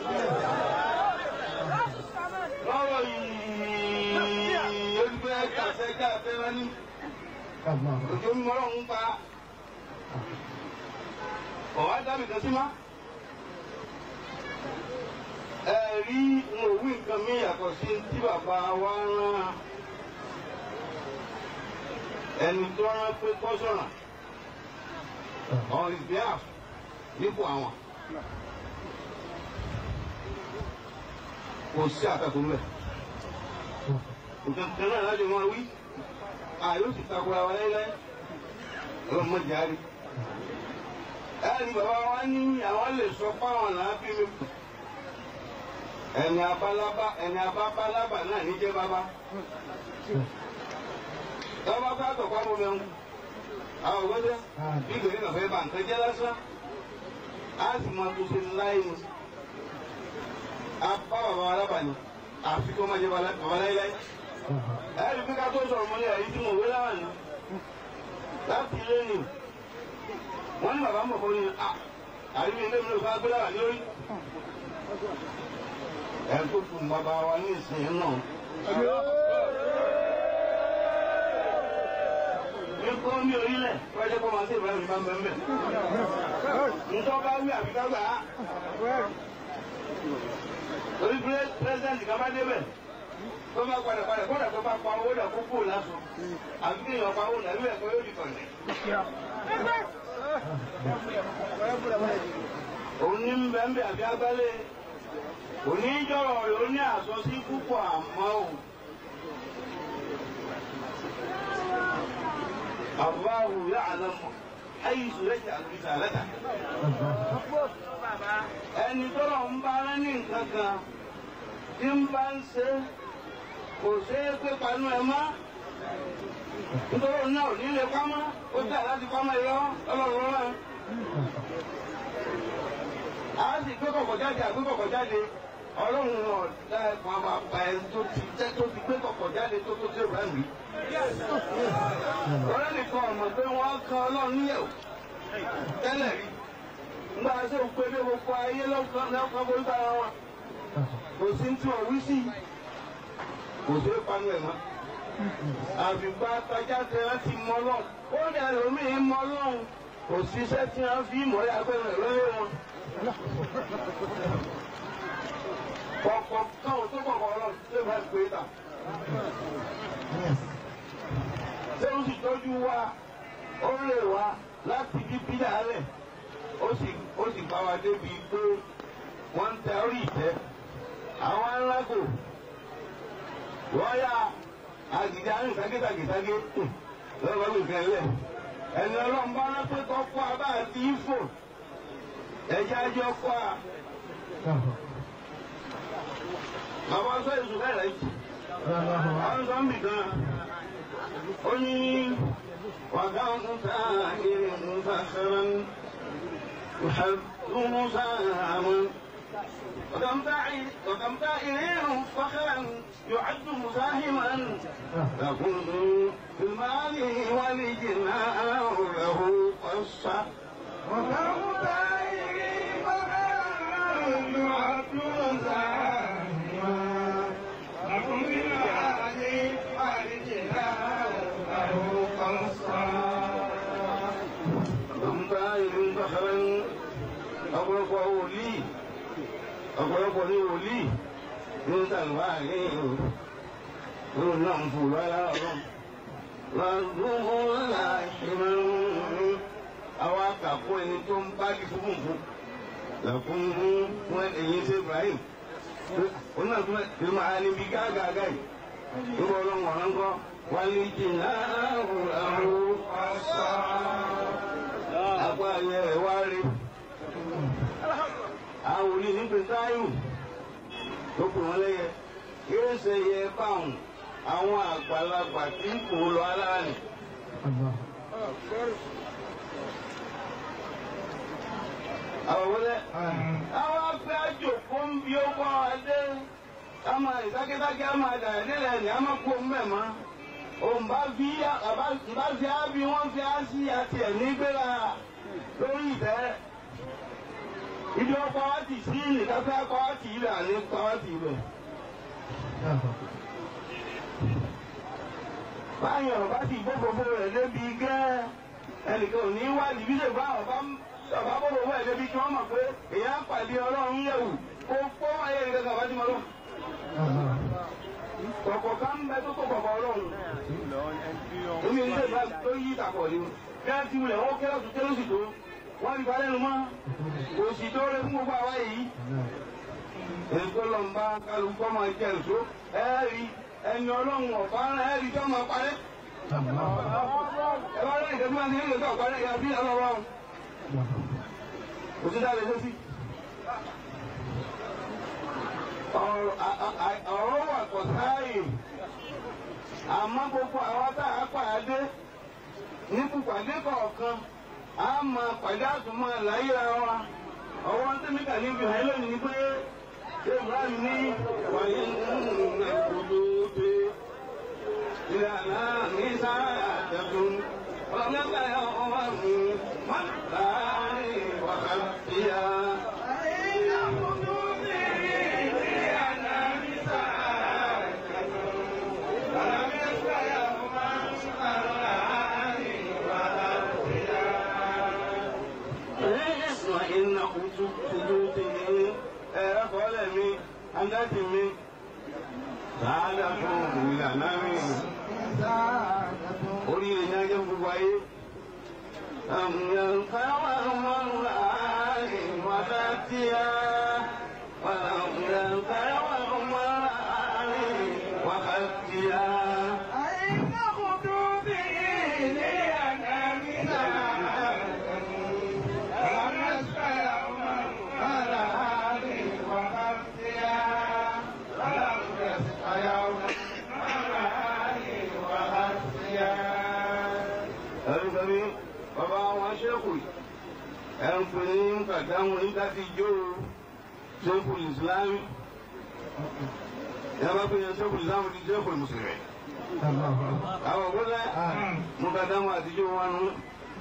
lọ́rọ̀ yìí olùgbé kàṣẹ káfẹ́ wọn ní. òjò ń mọ́rọ̀ ń pa. ọ̀wá dábì kan sí má. ẹ rí n ò wí nǹkan mi yàtọ̀ sí tí bàbá wa rán ẹni tó rán pé kọ́sọ̀ràn on his behalf nípò àwọn kò sí àtakò rẹ̀ nǹkan kan náà láti máa wí àyè ó sì takora wa láíláí ọlọ́mọ jáde ẹni bàbá wa ní àwọn lè sọ fáwọn náà bí mi ẹni abálábá ẹni abábálábà náà níjẹ́ bàbá tọ́ba bá tọ̀ pamọ́ mẹ́rin àwọn òwúrọ̀ bí gbèrè nàfẹ́ bá nǹkan jẹ́ lásán a sì máa tó ṣe láyé mu a bá bàbá wa lábàáni àfi kó má jẹ bàbá láyéláyé ẹ̀rí pé ká tó sọ̀rọ̀ mọ́lẹ̀ ẹ̀rí tí mo wé láwà ní láti ilé ni wọ́n ní bàbá mọ̀ fún mi àríwí ilé mi ló bá gbé láwà lórí ẹ̀ tó fún bàbá wa ní ìsìn náà. Ekó mi orílẹ̀ fẹ́jẹ́ kó máa ṣe ìbáraẹni máa ń bẹ̀ mbẹ̀. Ntọ́ bá wí àbí ká gbà á. Orí pírẹ́sidẹ̀ntì kan bá débẹ̀. Tó bá padà padà kódà tó bá pa owó dà kó kúrò lásán. Àbí kí èèyàn pa owó dà níbẹ̀ kó yóò di kọ̀ǹdẹ̀. Òun ní mbẹ́ mbẹ́ àbí agbálẹ̀. Òní jọ̀rọ̀ rẹ̀ ó ní àsọsí púpọ̀ àmọ́ o. الله يعلم حيث يجعل رسالته ẹni tọ́lọ̀ ń bá rán ní nǹkan kan tí ń bá ń ṣe kò ṣe é pé panú ẹ mọ́ nítorí òun náà ò ní lè pamọ́ ó jà láti pamọ́ ẹ lọ ọlọ́run rán a sì gbé kọ̀kọ̀ jáde àgbé kọ̀kọ̀ jáde ọlọ́run ọ̀dà ẹ̀kọ́ àwọn àgbà ẹ̀ tó ti tẹ́ tó ti gbé kọ̀kọ̀ jáde tó tó tó rẹ̀ mí. ọ̀rẹ́ nìkan ọ̀mọ̀ pé wọ́n kan ọlọ́run níyẹ̀wò tẹ́lẹ̀ rí nígbà tó ń pè dé gbogbo ayé lọ́kàn lọ́kàn bó ń bá wọn kò sí tí wọ́n wí sí kò sí panu ẹ̀ mọ́ àfìgbà tajáde láti mọ lọ́hùn ó ní ẹlòmíì mọ lọ́hùn kò síṣẹ́ tí wọ́n fi mọ̀ ẹ́ agbẹ́rẹ́ lórí wọn. kọ̀ọ̀kan káwọn tó kọ̀ọ̀kan ọlọ́run tó bá gbé ta. ṣé ó sì tọ́jú wa ó lè wa láti bí bílẹ̀ alẹ̀ ó sì ó sì bá wa débi pé wọ́n ń tẹ orí ìtẹ́ àwọn alágò wọ́n yá àgìdá ní ságéságéságé lọ́wọ́ nìkan lẹ̀ ẹni ọlọ́run bá rán pé kọ́ kọ́ abá àti ifò ẹ̀jẹ̀ ajọ́ kọ́ a. bàbá sọ èso bẹ́ẹ̀ yìí àwọn sọ ń bì gan ó ní wàgá ń ta ìrìn ń ta sẹ́rẹ̀ ń يحب ساما وكم داعي وكم دائر فخرا يعد مساهما تكون في المال والجناء له قصة وكم دائر فخرا يعد مساهما تكون في المال والجناء له قصة وكم دائر فخرا ọ̀pọ̀lọpọ̀ wòlíì ọ̀pọ̀lọpọ̀ ní wòlíì ní sàlùwà ní ìlú náà ń fò lọ́yà ọ̀rọ̀ lọ́dún ńlá ìṣẹ̀lẹ̀ àwọn akàkọ́ ẹni tó ń bá kí fún fún lẹ́kùn fún ẹ̀yìn sí Ibrahim ó náà tún ẹ̀ máa níbi gáàgáàgá yìí nígbà ọlọ́run ọ̀rọ̀ ńkọ́ wálé jìnnà àrùn ọ̀sán apá ayẹ ẹ̀ wá rí àwọn òní ní pẹ̀táyù tó kù wọ́n lẹ́yẹ yóò ṣe yẹ báwọn àwọn àgbàlagbà tí ń kó lọ aláàánì. àwọn wọlé àwọn afẹ́ àjòkó ń bí ó bọ́ adé ama ìsákésáké ama àdàdélẹ̀ ní ama kó mbẹ́ ma òun bá fi bá fi ábí wọ́n fi á sí àti ẹ̀ nígbéra lórí ìtẹ́ ibi ọkọ wa ti sí nìkanfẹ́ akọ wa ti ilẹ̀ àní kọ wa ti ilẹ̀. báyọ̀ ọba ti gbogbo rẹ̀ débi gẹ́ ẹnìkan ò ní wá níbí lè bá ọba ọba gbogbo rẹ̀ débi kí wọ́n mọ̀ pé èèyàn pàdé ọlọ́run yẹ̀wù kó kó wáyé nìkan kan bá ti mọ̀ lọ. kọ̀kọ̀ ká ń bẹ tó kó kọ̀kọ̀ ọlọ́run. omi ilé ìgbà tó yí ìtàkọ̀ ni kí wọ́n ti wulẹ̀ wọ́n kẹ́rọ̀ tó kẹ́rọ̀ sì tó wọ́n ti balẹ̀ nu mọ́ òsì tó rẹ fún gbogbo àwa yìí. èso lọ ń bá kálukú ọmọ ẹ̀jẹ̀ èso ẹ̀ẹ́rì ẹni ọlọ́run ọ̀bá ẹ̀ẹ́rì tó máa parẹ́. ẹ bá rẹ̀ ìdẹ́gbẹ́ máa ń ní ìgbésẹ̀ ọ̀parẹ́ ìyá bí ọlọ́run. òsì dá lè ṣe sí. ọ̀rọ̀ wà kọ̀ sáàyè àmọ́ gbogbo àwọn tá a pàdé ní pípàdé kọ̀ọ̀kan a máa pàdé àtúmọ̀ láyéra wa ọwọ́ tẹ́mi kà níbi hàn lónìí pé ibrahim ní wàyí nínú ẹ̀kúndó pé ìlànà ní sáà àtẹ̀kùn ọlọ́mọdé ọmọ mi má láàrin wàhálà. وإن سجوده أقول مي أنت مي سعادة إلى نامي orí rẹ̀ ní ajé gbogbo ayé. àmìyàn káwá wọn láàyè wàdà tí a àmìyàn káwá wọn láàyè wàdà tí a. àyíká kutu bí ilé àná mi náà. ẹnìkanní bàbá wọn ṣẹ́kù ẹnìkan ní kàdáwọn nígbà tí jó ṣẹ́kù ìsìlámù yàrá pé yẹn ṣẹ́kù ìsìlámù ti ṣẹ́kù mùsùlùmí. àwọn òkúta mú kàdáwọn àtijọ́ wọn nù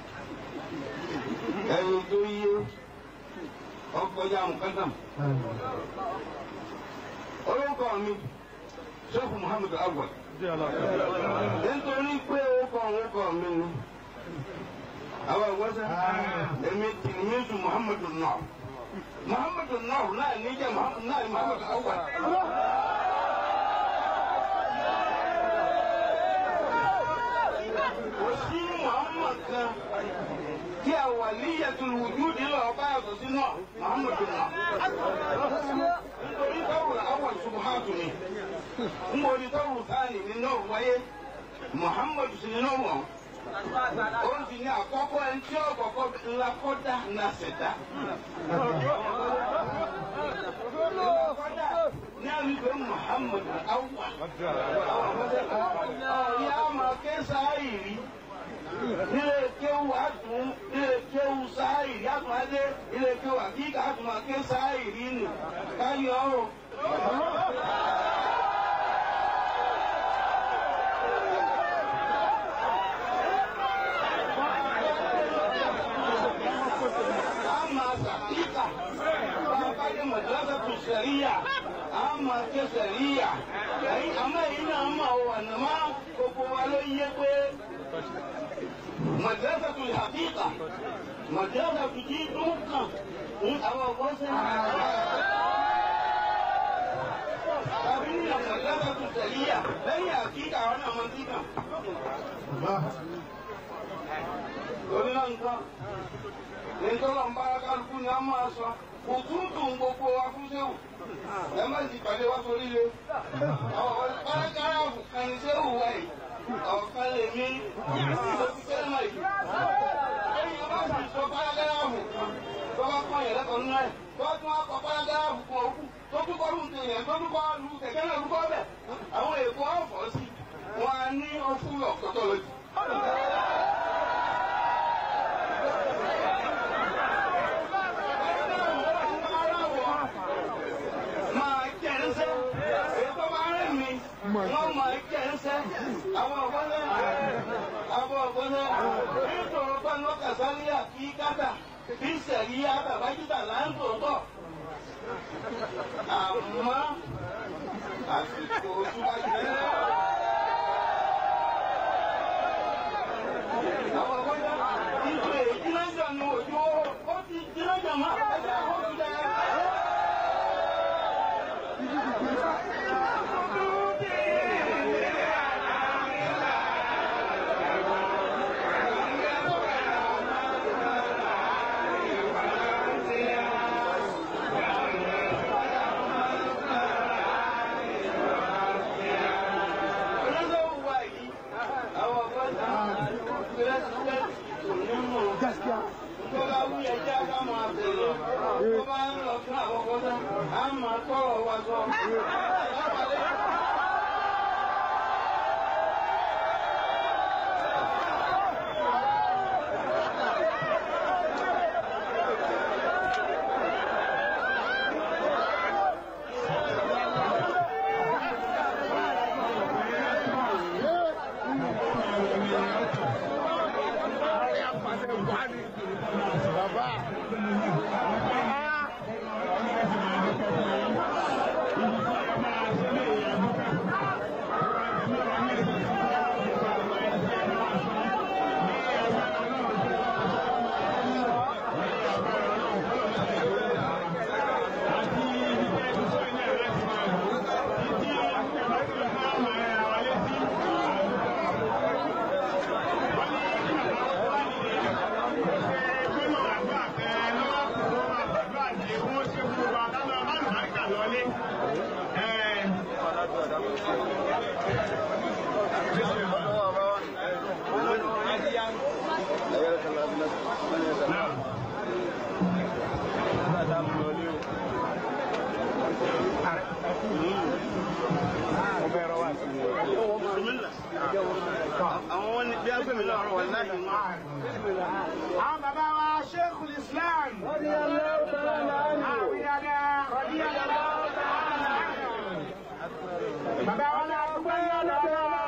ẹni tó yé ọkọjá mùkádàm. orúkọ mi ṣẹ́kù muhammadu awal nítorí pé ó kọ òun kọ mi ni àwọn ìwọ́sẹ̀ èmi tìlímísù muhammadu náà muhammadu náà náà níjẹ́ muhammadu náà ní muhammadu awwal. kò sí muhammad kan tí a wà níyàtul wujudi lọ bá yàtọ̀ sí náà muhammadu náà. nítorí tọ́wọ̀ awwal subhatu ni n bò ní tọ́wọ̀ sáni ní náà wáyé muhammadu sì ní náà wọ̀n ó sì ní àkọ́kọ́ ẹni tí ọ̀kọ̀ọ̀kọ́ ńlá kọ́dá ńlá ṣẹ̀dá. ní àlùkò muhammadu awwal. ọ̀yá máa ké sáàyè rí ilé kéwù àtún ilé kéwù sáàyè rí àtún adé ilé kéwù àkíkà àtún máa ké sáàyè rí nù káyọ̀ ọ́. ama sakika babade madrasa tu sharia ama ke sharia ayi ama yi na ama wa na ma gbogbo wa ló yé pé madrasa tu hakika madrasa tu jí dúkàn ní àwọn ọgbọ́n sẹ́ tàbí ní madrasa tu sharia lẹ́yìn hakika àwọn náà mọ̀ sí kan. lórí náà nǹkan nítorí ọ̀n bára kálukú ni a máa sọ kò tún dùn gbogbo wa fún séwù ẹ má sì pàdé wá sórí le àwọn párágráfù kan ní séwù wa yìí ọ̀kan lè mí lórí sẹ́nà yìí ẹ̀yìn bá sì sọ párágráfù kan tó bá kọ́ yẹn lẹ́kọ̀ọ́ nínú ẹ̀ tó bá tún wá kọ párágráfù kan òkú tó tún kọ́ lù tèèyàn tó tún kọ́ lù kẹ̀kẹ́ náà lùkọ́ bẹ̀ àwọn èkó ọ̀fọ̀ sí wọn á ní ọfúlọ̀ kọ́tọ́ lójú. máa jẹ́ ẹsẹ̀ ètò bá rẹ̀ mi wọ́n máa jẹ́ ẹsẹ̀ àwọn ọ̀gbọ́nẹ́ àwọn ọ̀gbọ́nẹ́ nítorí ọgbọ́n lọ́kà sáríà kí kátà kí sẹ̀ríyà bàbájútà láńtòótọ́ àmọ́ àsìkò ojúwájú rẹ̀. àwọn ọ̀gbọ́nẹ́ ìjọ èyí lọ́jọ́ ni òjò ó ti dín lọ́jọ́ mọ́ ẹgbẹ́ àwọn òṣìṣẹ́. àwọn wọn ni bí a gbé mi lọ́rọ̀ wà láyé wọn. àwọn bàbá wa Sheikhul Islam. àwọn ìyàrá rọ̀bí àdàlọ́. bàbá wa náà dúpẹ́ lọ́dọ̀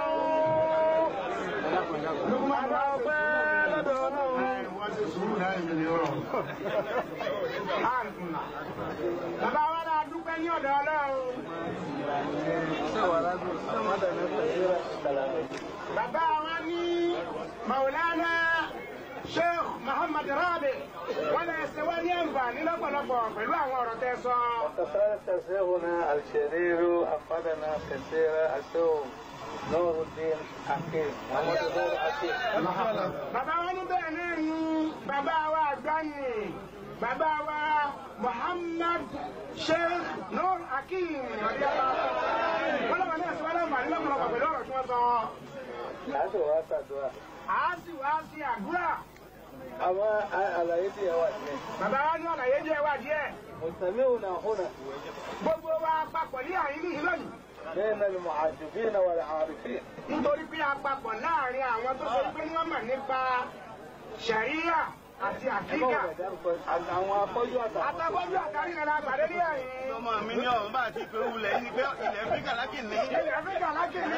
Lukman wa dúpẹ́ lọ́dọ̀ Ọlọ́run. wọ́n ti sùúrù láì mi ní ọ̀rọ̀. bàbá wa náà dúpẹ́ ní ọ̀dọ̀ Ọlọ́run. bàbá wa ní maulana sheikh muhammad rabi wọn lè ṣe wá ní àǹfààní lọ́pọ̀lọpọ̀ pẹ̀lú àwọn ọ̀rọ̀ tẹ́ sọ. وكذلك شيخنا الشرير أفادنا كثيرا الشيخ نور الدين حكيم محمد نور حكيم bàbá wa ní bẹ́ẹ̀ náà ni bàbá wa àgbà ni bàbá wa muhammad sheikh nur hakeem wọn lọ́wọ́ náà ṣe wá láǹfààní lọ́pọ̀lọpọ̀ pẹ̀lú ọ̀rọ̀ tí wọ́n sọ. láti wá ṣàdúrà àá sì wá sí àdúrà. àwọn àlàyé tí ẹ wà nílẹ̀. bàbá wa ní àlàyé jẹ́ wá díẹ̀. مستمعون هنا gbogbo wa papọ̀ ní àyín níyì lónìí. بين المعجبين والعارفين nítorí pé a papọ̀ láàrin àwọn tó ṣe pé wọ́n mọ̀ nípa ṣàríyà àti àkíkà. àwọn afọ́jú àtàwọn. àtàkọ́jú àtàrí ẹ̀rọ àgbàdé ní àyín. ọmọ mi ní ọ̀hún bá ti pé wulẹ̀ yìí ni pé ilẹ̀ áfíríkà lákìní. ilẹ̀ áfíríkà lákìní.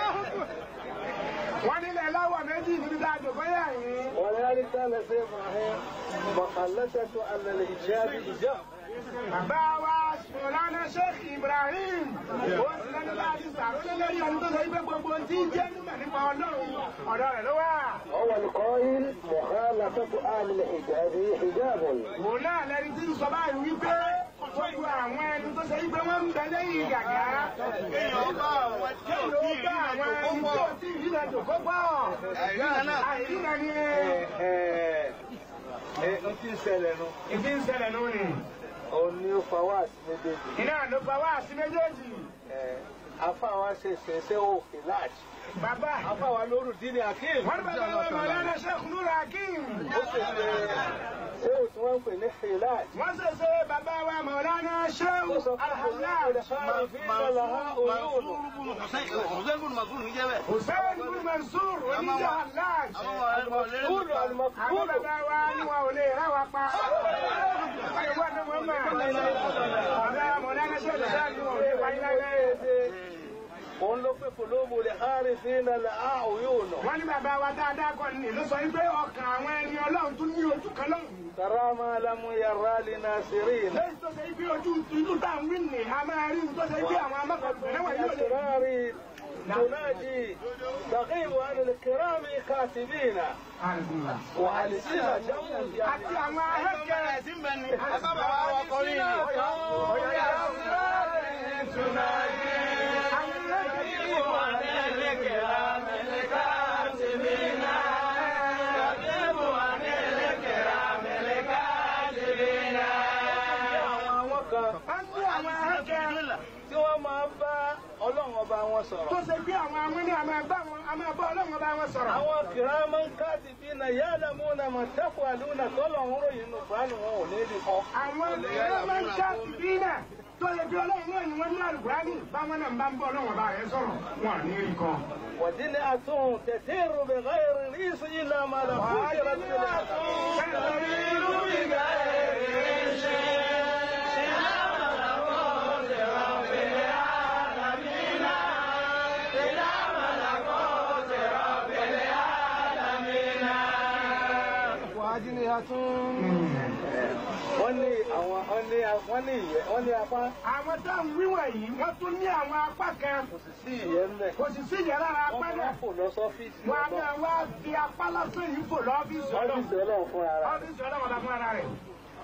wọ́n nílẹ̀ láwọ̀ méjì níbi tá a jò bóyá yìí. ولذلك قال سيد ابراهيم مخلصة ان الايجاب ايجاب bàbá wa sùnlánà sheikh ibrahim ó sì lẹ́nu láti sàrólé lórí ẹni tó sọ pé gbogbo ohun tí ń jẹ́ nímọ̀ nípa ọlọ́run ọ̀dọ̀ rẹ̀ ló wà. هو القائل مخالفة اهل الحجاب حجاب òun náà lẹni tí ń sọ báyìí wípé gbogbo àwọn ẹni tó ṣe wípé wọ́n ń bẹ lẹ́yìn gàgà. kéèyàn bá àwọn tí ò tí ì rí bá àwọn ìrìnàjò ẹni kó tí ò pọ̀. tí ì rí ìrìnàjò kó pọ̀. àìríra náà àìríra ni n ti ṣẹlẹ̀ nu ìdí ń ṣẹlẹ̀ lónìí. òun ni ó fa wá sí méjèèjì iná ló pa wá sí méjèèjì. afáwa ṣe ṣẹṣẹ òkè láti bàbá afáwa lóru dín akéem wọ́n ní bàbá wa mọ̀lánà sheikh nur hakim. ó sì ṣe ṣé o tí wọ́n ń pè ní hilat wọ́n ṣe ṣe bàbá wa mọ̀lánà sheikh ó sọ fún alhamdulilayi. Hussein bin Magun ní jẹ́ bẹ́ẹ̀. hussein bin mansour oníjà aláàj. Kúlù àwọn alimakúlù. bàbá wa ni wọn ò lè rà wá pa. ìwọ ni wọ́n mọ̀. bàbá mọ̀lánà sheikh alhamdulilayi ni wọn ò lè wáyé láyé. Òun ló pé kòlóòmù lè hárí sí iná lè á òyìn ònà. wọ́n ní bàbá wa dáadáa kọ́ ni ló sọ wípé ọkàn àwọn ẹni ọlọ́run tún ní ojú kan lọ́hùn. Karama lamu yàrá lè na sírí iná. lẹ́yìn tó ṣe wípé ojú ìlú tá à ń wí nì a máa rí tó ṣe wípé àwọn amákọ̀ọ́dún náà wọ̀nyí ò lè. أسرار تناجي تغيب عن الكرام كاتبين وألسنة àti àwọn ahẹ́kẹ́ Ẹ̀sìn bẹ́ẹ̀ ni. Ẹ bá bàbá wa kọrí ni. àwọn kan wọ́n ní àwọn ahẹ́kẹ́ tí wọ́n máa bá ọlọ́run ọba wọn tó sọ̀rọ̀. ṣe bí àwọn àwọn ní àmọ́ ẹgbẹ́ wọn àmọ́ ẹgbẹ́ ọlọ́run ọba wọn sọ̀rọ̀. Àwọn kìrámọ́ kátìbínà ya'lamuna ma taf'aluna tọ́lọ́run ròyìn nù fánù wọn ò ní rí kọ́. àwọn ìrẹ́ máa ń já ìbí náà tó yẹ bí ọlọ́run náà ni wọ́n ní àlùkùránì báwọn náà ń bá ń bọ́ ọlọ́run ọba rẹ̀ sọ̀rọ̀ wọn à ní rí kan. وجنئة تسير بغير ريس إلا ما لم فكرت بالعذاب. wọ́n ní àwọn wọ́n ní wọ́n ní ìyẹ́ wọ́n ní apá àwọn tá à ń wíwọ̀n yìí wọ́n tún ní àwọn apá kan kò sì sí ìyẹ́ ńlẹ̀. kò sì sí ìyẹn lára apá wọ́n náà. máa fò lọ sọ́fíìsì wọn a ọlọ́run. máa wá fi apá lásán yìí fò lọ́fíìsì ọlọ́run. ọ́fíìsì ọlọ́run fúnra rẹ̀. ọ́fíìsì ọlọ́run ọba fún ara rẹ̀.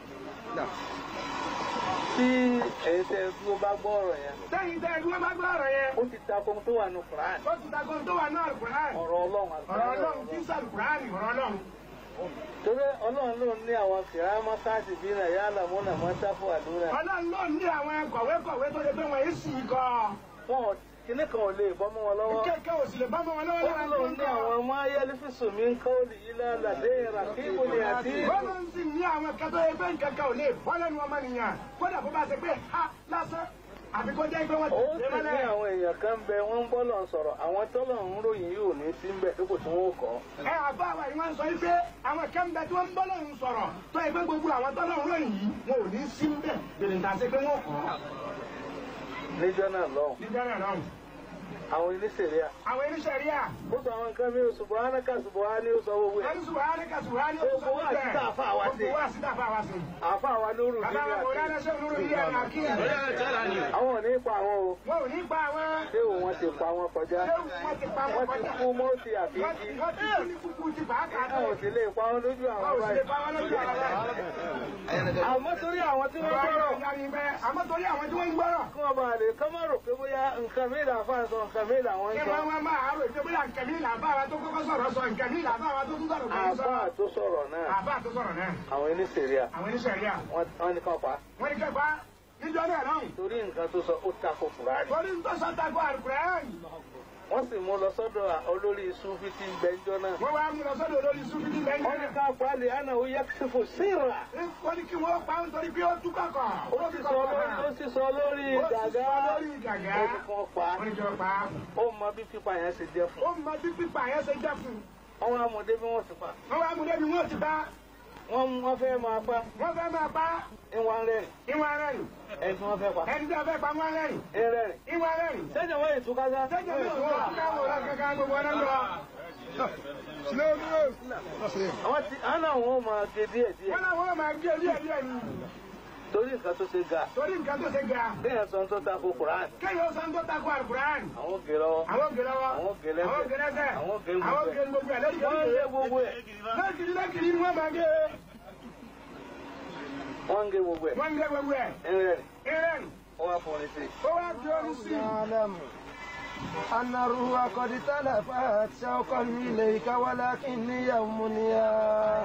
tí èyí tẹ tó bá gbọ́ ọ̀rọ̀ yẹn sẹ́yìn tẹ́ ẹni wọ́n bá gbọ́ ọ̀rọ̀ yẹn. ó ti ta ko tó wà ní Quran ó ti dago tó wà náà Al-Qur'an. ọ̀rọ̀ ọlọ́run ọ̀rọ̀ ọlọ́run kí sàlù Qur'an ọ̀rọ̀ ọlọ́run. torí ọlọ́run ló ní àwọn kìrámọ́ káàdì bí náà yálà múnà mọ́ sáfù àdúrà ọlọ́run ló ní àwọn kọ̀wékọ̀wé tó lè pé wọ́n yìí sì gan. wọn ò kíní kan ò lè bọ́ mọ́ wọn lọ́wọ́ kéèké ò sì lè bá mọ́ wọn lọ́wọ́ lára tó ọlọ́run ń ní kọ́. àwọn ọmọ ayélujáfíṣù mi ń kọ́ òlì yìí lálàdé ìràkíbù ni àti Ọlọ́run sì ní àwọn kẹtọ́ yẹ pé nǹkan kan ò lè bọ́ lẹ́nu ọmọnìyàn kódà bó bá ṣe pé ha lásán àbí kó jẹ́ pé wọ́n ó ti sì ṣe ní mọ́lẹ̀. àwọn èèyàn kan bẹ wọ́n ń bọ́lọ̀ sọ̀rọ̀ àwọn tọ́lọ̀ ń ròyìn yìí ò ní sí ń bẹ̀ dípò tí wọ́n ó kọ́ ẹ àbá wa yìí wọ́n sọ yìí pé àwọn kan bẹ tí wọ́n ń bọ́ lọ́run sọ̀rọ̀ tó yẹ pé gbogbo àwọn tọ́lọ́run ròyìn yìí wọn ò ní sí ń bẹ̀ bèrè ń ta sí pé wọ́n kọ́ níjọ́ náà lọ́hùn nígbà náà lọ́run. àwọn oníṣẹ̀ríà àwọn oníṣẹ̀ríà ó sọ àwọn nǹkan mi ò subhanaka subhani ó sọ gbogbo ẹ̀ wọ́n ní subhanaka subhani ó sọ Gbogbo wa sí tààfà wa sí. gbogbo wa sí tààfà wa sí. àfa àwa lóru bàbá wa kò dáná ṣé olúro yìí ẹ̀ máa kí ẹ̀. àwọn ò ní pa àwọn o wọn ò ní pa àwọn. ṣé òun wọn ti pa wọn kọjá ṣé wọ́n ti pa wọn wọ́n ti kọjá. kú mọ́tì wọ́n àfíìsì ti wọ́n ti kú ní kúkú ti bàákà wọn ò sì lè pa wọn lójú wọn àwọn ò sì lè báyìí pa wọn lójú àwọn báyìí. àmọ́ torí àwọn tí wọ́n gbọ́rọ̀ àmọ́ torí àwọn tí wọ́n ń gbọ́rọ̀. kí wọ́n bá lè kọ́ mọ́ rò pé bóyá nǹkan mi là fà sọ nǹkan mi là wọ́n ń kí sọ wọ́n wá máa rò pé bóyá nǹkan mi là bá wa tó kọ́kọ́ sọ̀rọ̀ sọ nǹkan mi là bá wa tó tún sọ̀rọ̀ kò ní sọ. àfa tó sọ̀rọ̀ náà àbá tó sọ̀rọ̀ náà. àwọn oníṣẹ̀ríà àwọn oníṣẹ̀ríà. wọ́n ní kàn pa wọ́n ní kẹfà níjọ́ náà náà. torí nǹkan tó sọ ó takò fúrárì torí ń tọ́sọ tako àlùkùránì. wọ́n sì mú lọ sọ́dọ̀ olórí sufi tí ń gbẹ́njọ́ náà wọ́n wá mú lọ sọ́dọ̀ olórí súnfìdí lẹ́yìn wọ́n ní náà. ká pa lè àná ó yẹ kí fò síra wọ́n ní kí wọ́n pa ń torí pé ó tú kọ̀kọ̀. ó sì sọ lórí ó sì sọ lórí gàgá lórí gàgá. ó sì fọ́n pa wọ́n ní kí wọ́n pa á. ó mọ bí pípa yẹn ṣe jẹ́ fún ó mọ bí pípa yẹn ṣe jẹ́ fún un. wọ́n wá mú débi wọ́n sì pa wọ́n wá mú débi wọ́n ti pa. wọ́n wọ́n fẹ́ máa pa wọ́n fẹ́ máa pa. ìwọ̀n rẹ̀ ìwọ̀n rẹ̀ ẹni tí wọ́n fẹ́ pa ẹni tí a fẹ́ pa wọ́n rẹ̀ ẹrẹ́ rẹ̀ ìwọ̀n rẹ̀ sẹ́jọ̀ wọ́n ìtúkásá sẹ́jọ́ mi ò wọ́n ká wọ́n rẹ̀ kankan gbogbo ọ̀nà lọ. àwọn tí àná àwọn ò máa gé díẹ̀ díẹ̀ wọ́n láwọn máa gé díẹ̀ díẹ̀ ni torí nǹkan tó ṣe ga torí nǹkan tó ṣe ga. bẹ́ẹ̀ sọ tó ta ko Quran kéèyàn sọ ń tó tako àlùkùránì. àwọn gé lọ́wọ́ àwọn gé lọ́wọ́ Àwọn gé lẹ́sẹ̀. àwọn gé lẹ́sẹ̀ Àwọn gé gbogbo àwọn ẹ̀. gé gbogbo ẹ̀ lẹ́yìn wọ́n ń gé gbogbo ẹ̀ lẹ́kìrì lẹ́kìrì ni wọ́n máa gé wọ́n ń gé gbogbo ẹ̀ wọ́n ń gé gbogbo ẹ̀ ẹrẹ́ rẹ̀ ìrẹ́ni wọ́n wá fún un sí ó wá fi orí sí i. أعلم أن الروح قد تلفت شوقا إليك ولكني يومنيا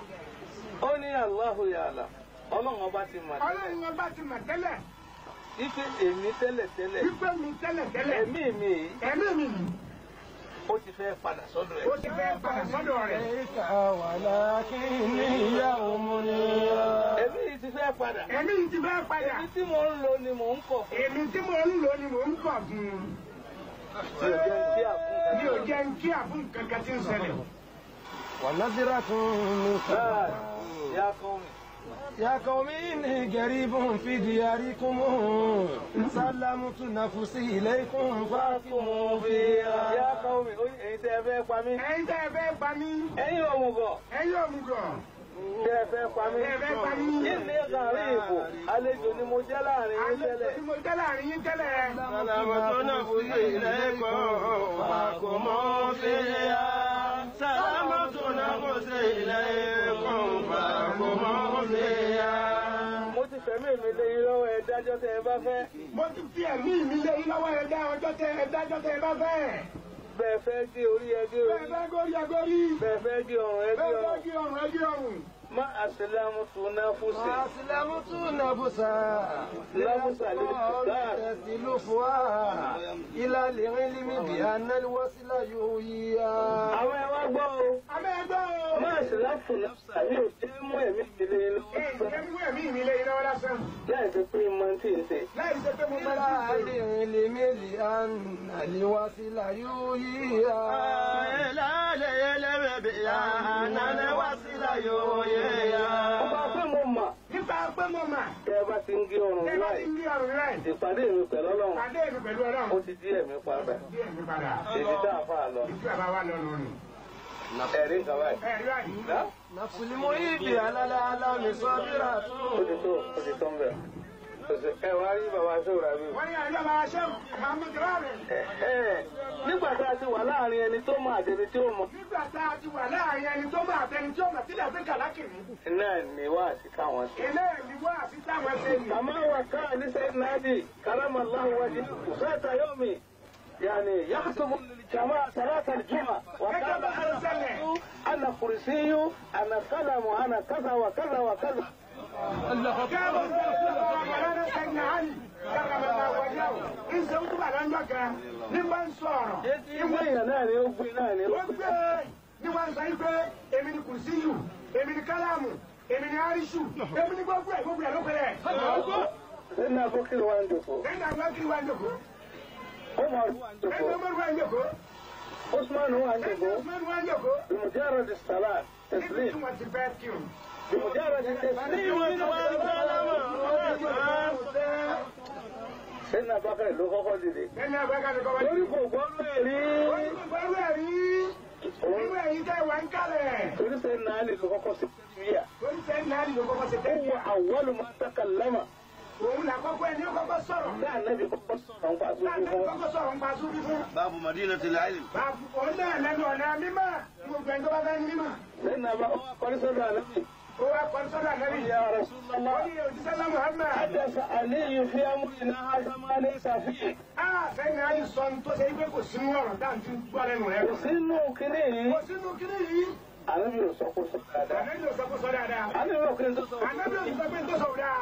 ó ní Allahu ya'lam ọlọ́run ọba ti mọ̀ ọlọ́run wọn bá ti mọ̀ tẹ́lẹ̀ ife èmi tẹ́lẹ̀ tẹ́lẹ̀ wípé mi tẹ́lẹ̀ tẹ́lẹ̀ ẹ̀mí mi yìí ẹ̀mí mi yìí ó ti fẹ́ padà sọ́dọ̀ ó ẹ̀ ti fẹ́ padà sọ́dọ̀ rẹ̀. إليك ولكني يومنيا ẹ̀mí yìí ti fẹ́ padà ẹ̀mí yìí ti fẹ́ padà èmi tí mò ń lò ni mò ń kọ̀ fún èmi tí mo ń lò ni mò ń kọ̀ fún un. mi ò jẹun tí àfún mi ò jẹ́ ń kí àfún kankan tí ń ṣẹlẹ̀. ونذرة من náà yá kán mi. يا قوم إني قريب في دياركم سلمت نفسي إليكم فاحكموا فيها yá kán mi ó ní èyí tẹ́ ẹ fẹ́ pa mí ẹ̀yin tẹ́ ẹ fẹ́ pa mí ẹ̀yin òmùgọ̀ ẹ̀yin òmùgọ̀ tẹ́ ẹ fẹ́ pa mí tẹ́ ẹ fẹ́ pa mí. ilé gàrí ìbò àlejò ni mo jẹ́ láàrin yín àlejò tẹ́lẹ̀ tí mo jẹ́ láàrin yín tẹ́lẹ̀. سلمت نفسي إليكم فاحكموا فيها سلمت نفسي إليكم فاحكموا فيها mo ti fẹ̀mí mi lé yín lọ́wọ́ ẹ dájọ́ tẹ́ ẹ bá fẹ́ mo ti fi ẹ̀mí mi lé yín lọ́wọ́ ẹ̀dá ọjọ́ tẹ ẹ̀dájọ́ tẹ ẹ bá fẹ́. bẹ́ẹ̀ fẹ́ gé orí ẹ gé bẹ́ẹ̀ orí fẹ́ górí ẹgórí. bẹ́ẹ̀ fẹ́ gé ọrùn ẹ gé bẹ́ẹ̀ fẹ́ ọrùn gé ọrùn ẹ gé ọrùn. má àṣìlámù tún náà fún sí أسلمت نفسا نفس الاستقرار. تسلفها إلى العلم بأن الوصل يهويها àwọn ẹ wá gbọ́ o abẹ́ ẹgbẹ́ o. má àṣìláfù náà ní òjé mú ẹ̀mí mi lé yín ee lọ́wọ́ ìjẹ́ mú ẹ̀mí mi lé yín lọ́wọ́ lásán. láì ṣe pé mo ti ń ṣe. láì ṣe pé mo إلى máa ń ṣe. العلم بأن الوصل يهويها إلى العلم بأن الوصل يهويها ọba pé mo mà nípa pé mo mà. tẹ́ ẹ bá ti ń gé ọrùn tẹ́ bá láì ti ń gé ọrùn rẹ̀. ìpàdé mi pẹ̀lú ọlọ́run pàdé mi pẹ̀lú ó ọlọ́run. ti dí ẹ̀mí padà bí ẹ̀mí padà. èdè tá a fà lọ ìtú ẹ̀ bá wà lọ́nu nù. ẹ̀rí nǹkan báyìí. ẹ̀rí báyìí. Dá? نفس المحب على العالم صابرة ó ti tó ó ti tó ń bẹ̀. ẹ wá rí bàbá sóòrà mi. wọ́n ní àjọ bá aṣẹ́ Muhammad Rabi. nígbà tá a ti wà láàrin ẹni tó mọ àtẹni tí ó mọ. nígbà tá a ti wà láàrin ẹni tó bá àtẹni tí ó mọ̀ sílẹ̀ sí kàlákìrì. náà ni wá sí káwọn sí. ilé ìlú àti táwọn ṣe nì. كما وكان لسيدنا علي كرم الله وجهه ذات يوم يعني يخطب للجماعة صلاة الجمعة وقال أنا أنا كرسي أنا قلم أنا كذا وكذا وكذا Káàbọ̀ sí ọ̀pọ̀ ọ̀rọ̀ sẹ́yìn àlì. Káàbọ̀ náà wọ̀nyá o. Ìṣe ń túbà lọ́jọ́ kan ní bá ń sọ̀rọ̀. ìwé èèyàn náà ni ó gbé náà ni ó Wọ́n gbé ní wọ́n sọ yí pé èmi ni kùsíyù, èmi ni kálámù, èmi ni áríṣù, èmi ni gbogbo ẹ̀ gbogbo ẹ̀ ló pẹ̀lẹ̀. sẹ́ni àbókìlì wa ń dòkó Lẹ́yìn àwọn kiri wa ń jòkó. Umar wa ń Lẹ́yìn dòkó ọmọdé wa ń jòkó. Usman wa ń Lẹ́yìn dòkó ọmọdé wa ń jòkó. بمجرد الصلاة Níbi tí تسليم wọ́n ti fẹ́ kírun. بمجرد التسليم sẹ́ni abákàrẹ̀ ló kọ́kọ́ dìde. Ẹni àbákàtà kọ́ wáyé. lórí kò gbọ́ mẹ́rí. Ó ní gbogbo ẹ̀rí. Irú ẹ̀yin tẹ́ wà ń kálẹ̀. torí sẹ́ni náà lè ló kọ́kọ́ sí bíyà. Ó ní sẹ́ni náà ló kọ́kọ́ ṣe ó tẹ́lẹ̀. wọ àwọlù máa tẹ́ka lẹ́mà. Òun là kọ́kọ́ ẹni ó kọ́kọ́ sọ̀rọ̀. bí ànábì kọ́kọ́ sọ̀rọ̀ ń pa sójú Láti fún. kọ́kọ́ sọ̀rọ̀ ń pa súbí fún. báàbù madina ti láìlì. Bàbá òun náà lẹ́nu ọ̀nà mímọ́. Gbogbo ẹni tó bá fẹ́ ní mímọ́. sẹ́ni abá ó wá kọ́rí sọ́dọ̀ ànábì. Ó wá kọ́ sọ́dọ̀ ànábì. ya Ó Rasulullah. ní òjíṣẹ́ náà Muhammad. حدث علي في أمرنا هذا ما ليس فيه Ah, sẹ́ni ayé sọ ní tó ṣe pé kò sínú ọ̀rọ̀ dáhùn tí ń gbọ́ lẹ́nu rẹ̀. sínú kínní Kò sínú kíní yìí. ànábì ò sọ kó sọ dáadáa Ànábì ò sọ kó sọ dáadáa. ànábì ò kí n tó sọ Ànábì ò sọ pé tó sọ dáa.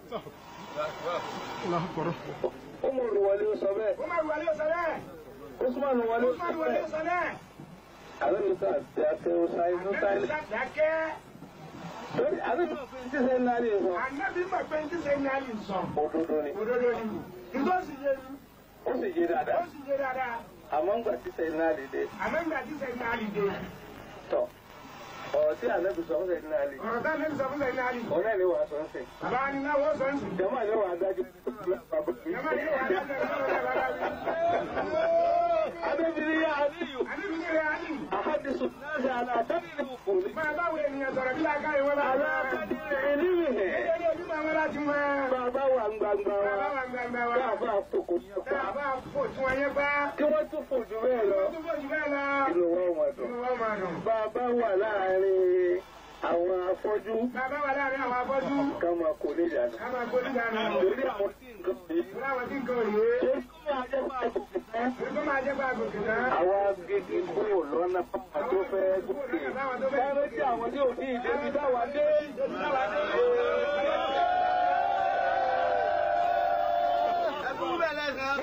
ó mú olùwọlé ó sọ bẹ́ẹ̀ Ó máa wọlé ọ̀sẹ̀ bẹ́ẹ̀. Usman wọlé Ó ó sọ máa wọlé bẹ́ẹ̀ ọ̀sẹ̀ bẹ́ẹ̀. ànábì sọ àti àti ọ̀sáyé tó Ànábì sáyé sàdákẹ́. lórí ànábì ò fi ti sẹ́ni náà lè sọ Ànábì mọ̀ pé ní sẹ́ni ayé sọ. òdodo ni Òdodo ni. Ìtọ́sí yé mi. ó sì yé Ó dáadáa sì yé dáadáa. àmọ́ ń gbà tí sẹ́ni náà lè dé Àmọ́ ìgbà tí sẹ́ni ayé dé. tọ̀ ọ̀rọ̀ tí ànábì sọ fún sẹ́ni náà lè Ọ̀rọ̀ táwọn ẹni sọ fún sẹ́ni ayé. ọ̀rẹ́ ni wàá sọ ń sìn Bàbá ni náà wọ́n sọ ń sìn. jama ni wàá dájú Jọba ni wàá dájọ́ ìjọba bàbá mi. adébíyí yá àníyù Àníbi ní rẹ̀ ayé. àhádìsù náà ṣe àlàtàdì ní òkùnrin Máa báwo ènìyàn sọ̀rọ̀ bí láàkáyé wọn bá wà. àlàtàdì ní ìlú Ẹgbẹ́ ní ojúmọ̀ wọn láti mọ. bàbá wà ń gbangba Bàbá wa wà gbàgbà wa. káàbà fòkò yẹn pa Bàbá fò tí wọ́n yẹ pa. kí wọ́n tún fò jù bẹ́ẹ̀ lọ Tó bó jù bẹ́ẹ̀ lọ. inú wọn wà dùn. Inú wọn máa dùn. bàbá wà láàrin àwọn afọ́jú Bàbá wà láàrin àwọn afọ́jú. ká máa kó lè dànù. Ká máa gbójú dànù. lórí àwọn tí nǹkan yìí Ìwé àwọn tí nǹkan òye. ṣé kí wọ́n ajẹ́ bá a gòkè tán. Ìgbó máa jẹ́ bá gòkè náà. àwa gidi kúrò lọ́nà pápá tó fẹ́ gòkè. sáré tí àwọn tí ò ní ìdébi táwa dé. ẹkún bẹ́ẹ̀ lẹ́sàn-án.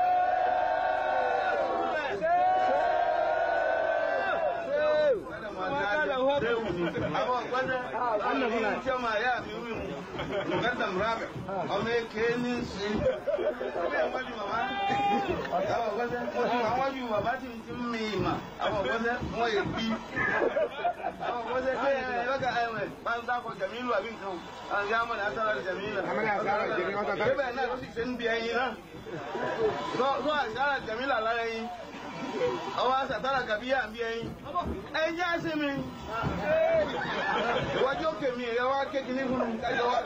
àwọn ọ̀gbọ́dọ̀ tí ọmọ àyà mi wí mu mùkádàm rábẹ̀ ọmọ èké ní sí ilé ìwájú bàbá àwọn ọ̀gbọ́dọ̀ mo ti wà wájú bàbá tí ti ń mi ìmà àwọn ọ̀gbọ́dọ̀ wọ́n yẹ bí àwọn ọ̀gbọ́dọ̀ pé ẹ lọ́gà ẹ̀wẹ̀ bá ń dákọ̀ jẹ̀mílù àbí nǹkan àwọn ìyá ọmọ náà sára jẹ̀mílù bẹ́ẹ̀ náà ló sì ṣe ń bí ẹyin náà lọ́ àṣàrà jẹ̀mílù àlára ẹyin ọwọ́ àṣàtàrà kàbíyà ń bí ẹyin ẹyin á sí mi iwájú òkè mi ẹ wá kéèkì ní fún mi kájọ wá.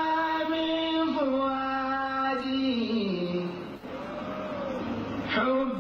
محامي فؤادي حب